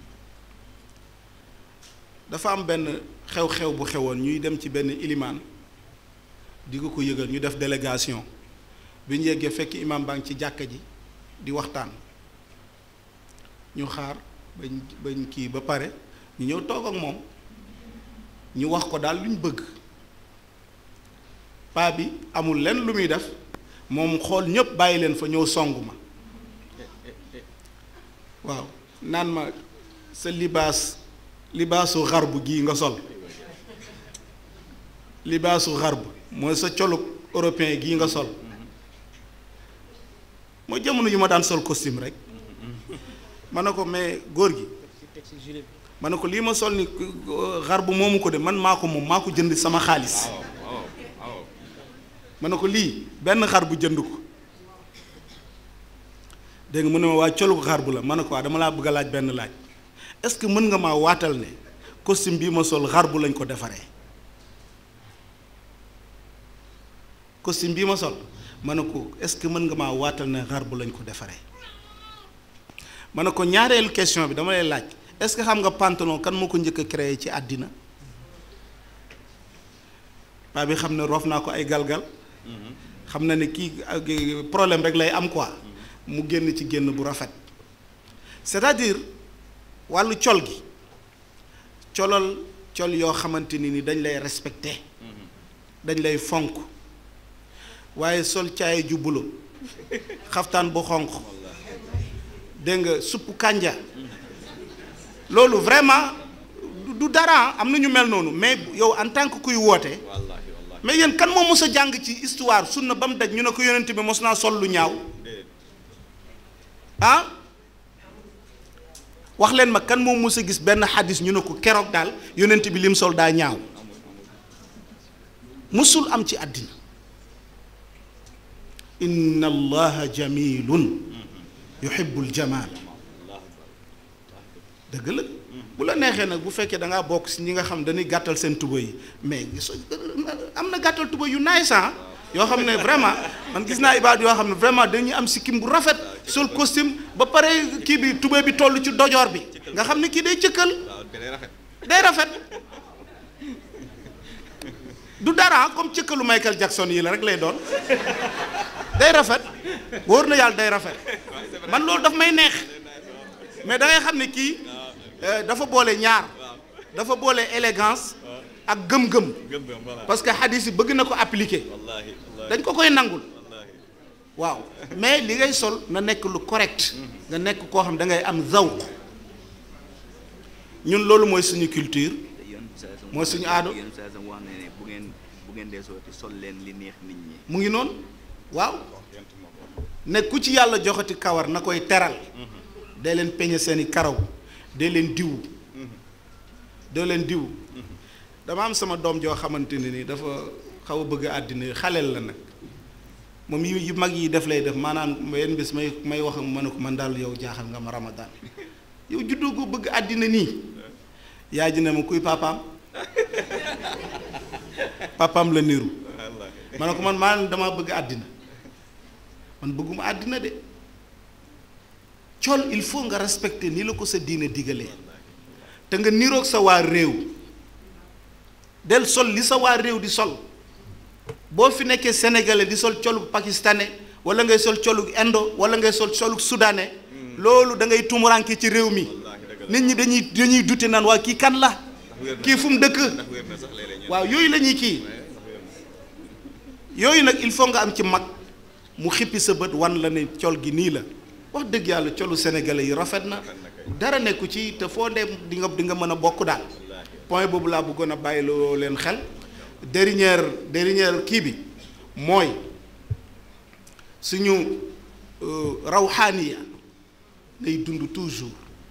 dafa am benn xew-xew bu xewoon ñuy dem ci benn ilimaan di ko ko yëgal ñu def délégation bi ñu yeggee fekk imam baa ngi ci jàkka ji di waxtaan ñu xaar bañ bañ kii ba pare ñu ñëw toog ak moom ñu wax ko daal lu ñu bëgg paa bi amul lenn lu muy def moom xool ñëpp bàyyi leen fa ñëw song ma waaw naan ma sa libaas libaasu xarbu gii nga sol libaasu xarbu mooy sa colug européen gii nga sol mooy jamono yu ma daan sol costume rek ma ne ko mais góor gi ma ne ko lii ma sol ni xarbu moomu ko de man maa ko moom maa ko jënd sama xaalis waaw waaw waaw ma ne ko lii benn xar bu jënd ko dégg nga mu ne ma waa colu xar bu la ma ne ko waa dama laa bëgg a laaj benn laaj est-ce que mën nga maa waatal ne costume bii ma sol xar bu lañ ko defaree costume bii ma sol ma ne ko est-ce que mën nga maa waatal ne xar bu lañ ko defaree ma ne ko ñaareelu question bi dama lay laaj est-ce que xam nga pantalon kan moo ko njëkk a créé ci àddina paa bi xam ne roof naa ko ay galgal xam na ne kii ak problème rek lay am quoi mu génn ci génn bu rafet c'est-à-dire wàllu col gi colal col yoo xamante ni ni dañ lay respecté dañ lay fonk waaye sol caay ju bulo xaftaan bu xonq dégg nga suppu kànja loolu vraiment du- du dara am na ñu mel noonu mais yow en tant que kuy woote wallaahi wallaahi mais yéen kan moo mos a jàng ci histoire sunna ba mu daj ñu ne ko yonent bi mos naa sol lu ñaaw déedéet ah wax leen ma kan moo mos a gis benn xadis ñu ne ko keroog daal yonent bi lim sol daa ñaaw musul am ci àddina inna allaha jamilun yuhibbul jamal dëgg la bu la neexee nag bu fekkee da ngaa bokk si ñi nga xam dañuy gàttal seen tuba yi mais so- am na gàttal tuba yu naay san yoo xam ne vraiment man gis naa ibaad yoo xam ne vraiment dañuy am sikkim bu rafet sol costume ba pare kii bi tuba bi toll ci dojoor bi nga xam ne kii day cëkkal waaw day rafet day rafet du dara comme cëkkalu Michael Jackson yi la rek lay doon day rafet wóor na yàlla day rafet man loolu daf may neex mais da ngay xam ne kii euh, dafa boole ñaar dafa boole élégance ak gëm-gëm gëm-gëm voilà parce que hadis yi bëgg na ko appliquer wallaahi wallaahi dañ ko koy nangul wallaahi waaw mais li ngay sol na nekk lu correct nga nekk koo xam da ngay am zawq ñun loolu mooy suñu culture mooy suñu aado yéen saa sam wax ne ne bu ngeen bu ngeen dee sooti sol leen li neex nit ñi mu ngi noonu waaw ne ku ci yàlla joxati kawar na koy teral dee leen peñe seeni karaw dee leen diw dee leen diw dama am sama doom joo xamante ne ni dafa xaw a bëgg àddina xaleel la nag moom yu yu mag yi def lay def maanaam yenn bis may may wax ma ne ko man daal yow jaaxal nga ma ramadaan yow juddoo ko bëgg àddina nii yaay ji ne ma kuy papaam papaam la niru ma ne ko man maa damaa bëgg àddina man bëgguma àddina de col il faut nga respecter ni la ko sa diine digalee te nga niroog sa waa réew del sol li sa waa réew di sol boo fi nekkee sénégalais di sol colug pakistanais wala ngay sol colug indo wala ngay sol colug soudanais loolu da ngay tumuranke ci réew mi nit ñi dañuy dañuy dute naan waa kii kan la kii fu mu dëkk waaw yooyu la ñuy kii yooyu nag il faut nga am ci mag mu xippi sa bët wan la ne col gi nii la wax dëgg yàlla colu sénégalais yi rafet na dara nekku ci te foo dem di nga di nga mën a bokk daal point boobu laa bëggoon a bàyyiloo leen xel dernière dernière kii bi mooy suñu rawxaaniya lay dund toujours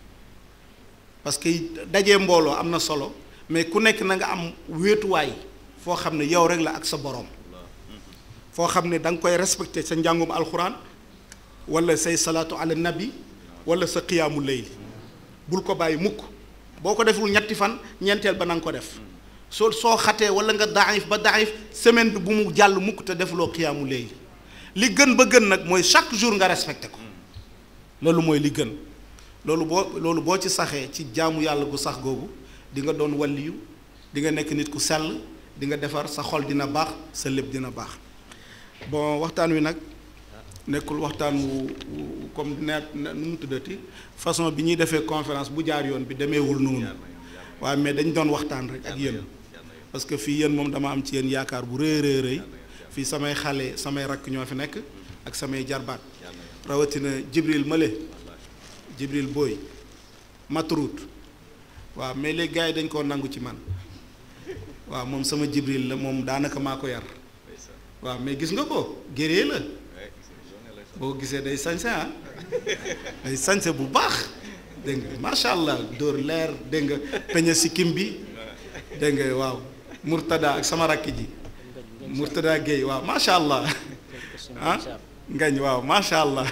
parce que dajee mbooloo am na solo mais ku nekk na nga am wéetuwaay foo xam ne yow rek la ak sa boroom foo xam ne da nga koy respecté sa njàngum alxuraan wala say salaatu ala nabi wala sa qiyaamu layli bul ko bàyyi mukk boo ko deful ñetti fan ñeenteel ba na nga ko def soo soo xatee wala nga daayif ba daayif semaine bi bu mu jàll mukk te defuloo qiyaamu layli li gën ba gën nag mooy chaque jour nga respecté ko loolu mooy li gën loolu boo loolu boo ci saxee ci jaamu yàlla gu sax googu di nga doon walliyu di nga nekk nit ku sell di nga defar sa xol dina baax sa lépp dina baax bon waxtaan wi nag nekkul waxtaan wu comme ne nu mu tuddati façon bi ñuy defee conférence bu jaar yoon bi demeewul noonu waaye mais dañ doon waxtaan rek ak yéen parce que fii yéen moom dama am ci yéen yaakaar bu rëy rëy rëy fii samay xale samay rakk ñoo fi nekk ak samay jarbaat rawatina Jibril Male Jibril Boy Matrout waaw mais léegi gars yi dañ koo nangu ci man waaw moom sama Jibril la moom daanaka maa ko yar waaw mais gis nga ko géree la boo gisee day sañse ah day sañse bu baax dégg nga macha allah dóor leer dégg nga peñe sikkim bi dégg nga waaw Murtada ak sama rakk ji Murtada Gueye waaw macha allah ah ngañ waaw macha allah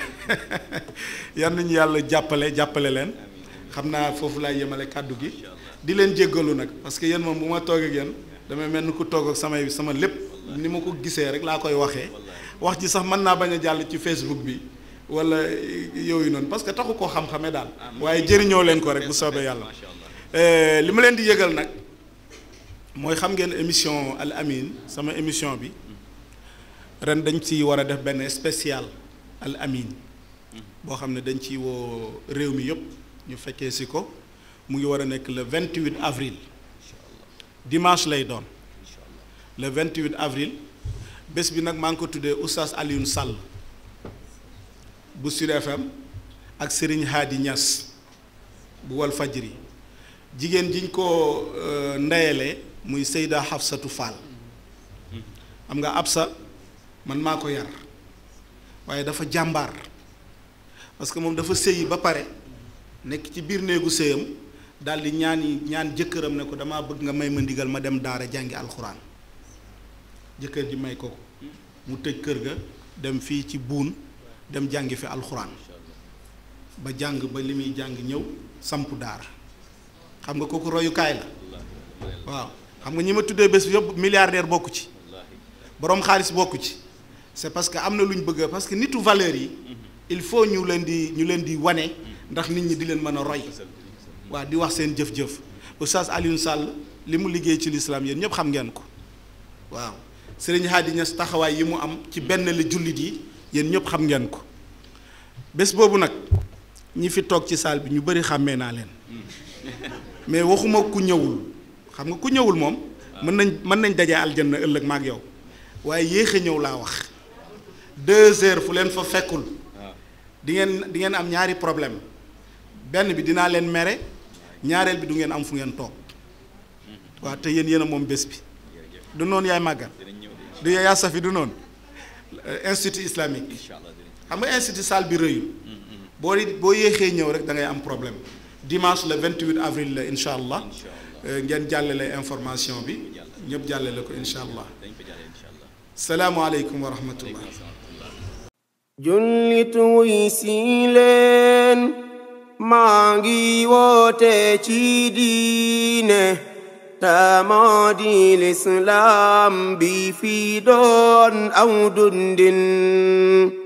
yal nañu yàlla jàppale jàppale leen xam naa foofu laay yemale kàddu gi di leen jéggalu nag parce que yéen moom bu ma toog ak yéen damay mel ni ku toog ak samay sama lépp ni ma ko gisee rek laa koy waxee wax ji sax mën naa bañ a jàll ci Facebook bi wala yooyu noonu parce que taxu koo xam-xamee daal waaye jëriñoo leen ko rek bu soobee yàlla li ma leen di yëgal nag mooy xam ngeen émission Al Amine sama émission bi ren dañ ci war a def benn spécial Al Amine boo xam ne dañ ci woo réew mi yëpp ñu fekkee si ko mu ngi war a nekk le 28 avril dimanche lay doon le 28 avril bés bi nag maa ngi ko tuddee Oustaz Alioune Sall bu Sud FM ak Serigne Hadi Niass bu wal fajri jigéen jiñ ko ndeyale muy Seyda Hafsatu Fall xam nga Absa man maa ko yar waaye dafa jàmbaar parce que moom dafa sëyi ba pare nekk ci biir néegu sëyam daal di ñaan ñaan jëkkëram ne ko damaa bëgg nga may ma ndigal ma dem daara jàngi alxuraan jëkkër ji may ko ko mu tëj kër ga dem fii ci buun dem jàngi fi alxuraan ba jàng ba li muy jàng ñëw samp daara xam nga kooku royukaay la waaw xam nga ñi ma tuddee bés bi yëpp milliardaire bokku ci boroom xaalis bokku ci c'est parce que am na lu ñu bëgg parce que nitu valeur yi il faut ñu leen di ñu leen di wane ndax nit ñi di leen mën a roy waaw di wax seen jëf-jëf Oustaz Alioune Sall li mu liggéey ci lislaam yéen ñëpp xam ngeen ko waaw Serigne Hadi Niass taxawaay yi mu am ci benn la jullit yi yéen ñëpp xam ngeen ko bés boobu nag ñi fi toog ci salle bi ñu bëri xàmmee naa leen mais waxuma ku ñëwul xam nga ku ñëwul moom mën nañ mën nañ dajee aljanna ëllëg maag yow waaye yéex a ñëw laa wax deux heures fu leen fa fekkul di ngeen di ngeen am ñaari problème benn bi dinaa leen mere ñaareel bi du ngeen am fu ngeen toog waaw te yéen yéen a moom bés bi du noonu yaay màggal du yaa safi du noonu institut islamique xam nga institut salle bi rëyul boo boo yéexee ñëw rek da ngay am problème dimanche le 28 avril la incha allah ngeen jàllale information bi ñëpp jàllale ko incha allah salaamualeykum wa rahmatullah jullit wuy si leen maa ngi woote ci diine moo di lislaam bi fi doon aw dundin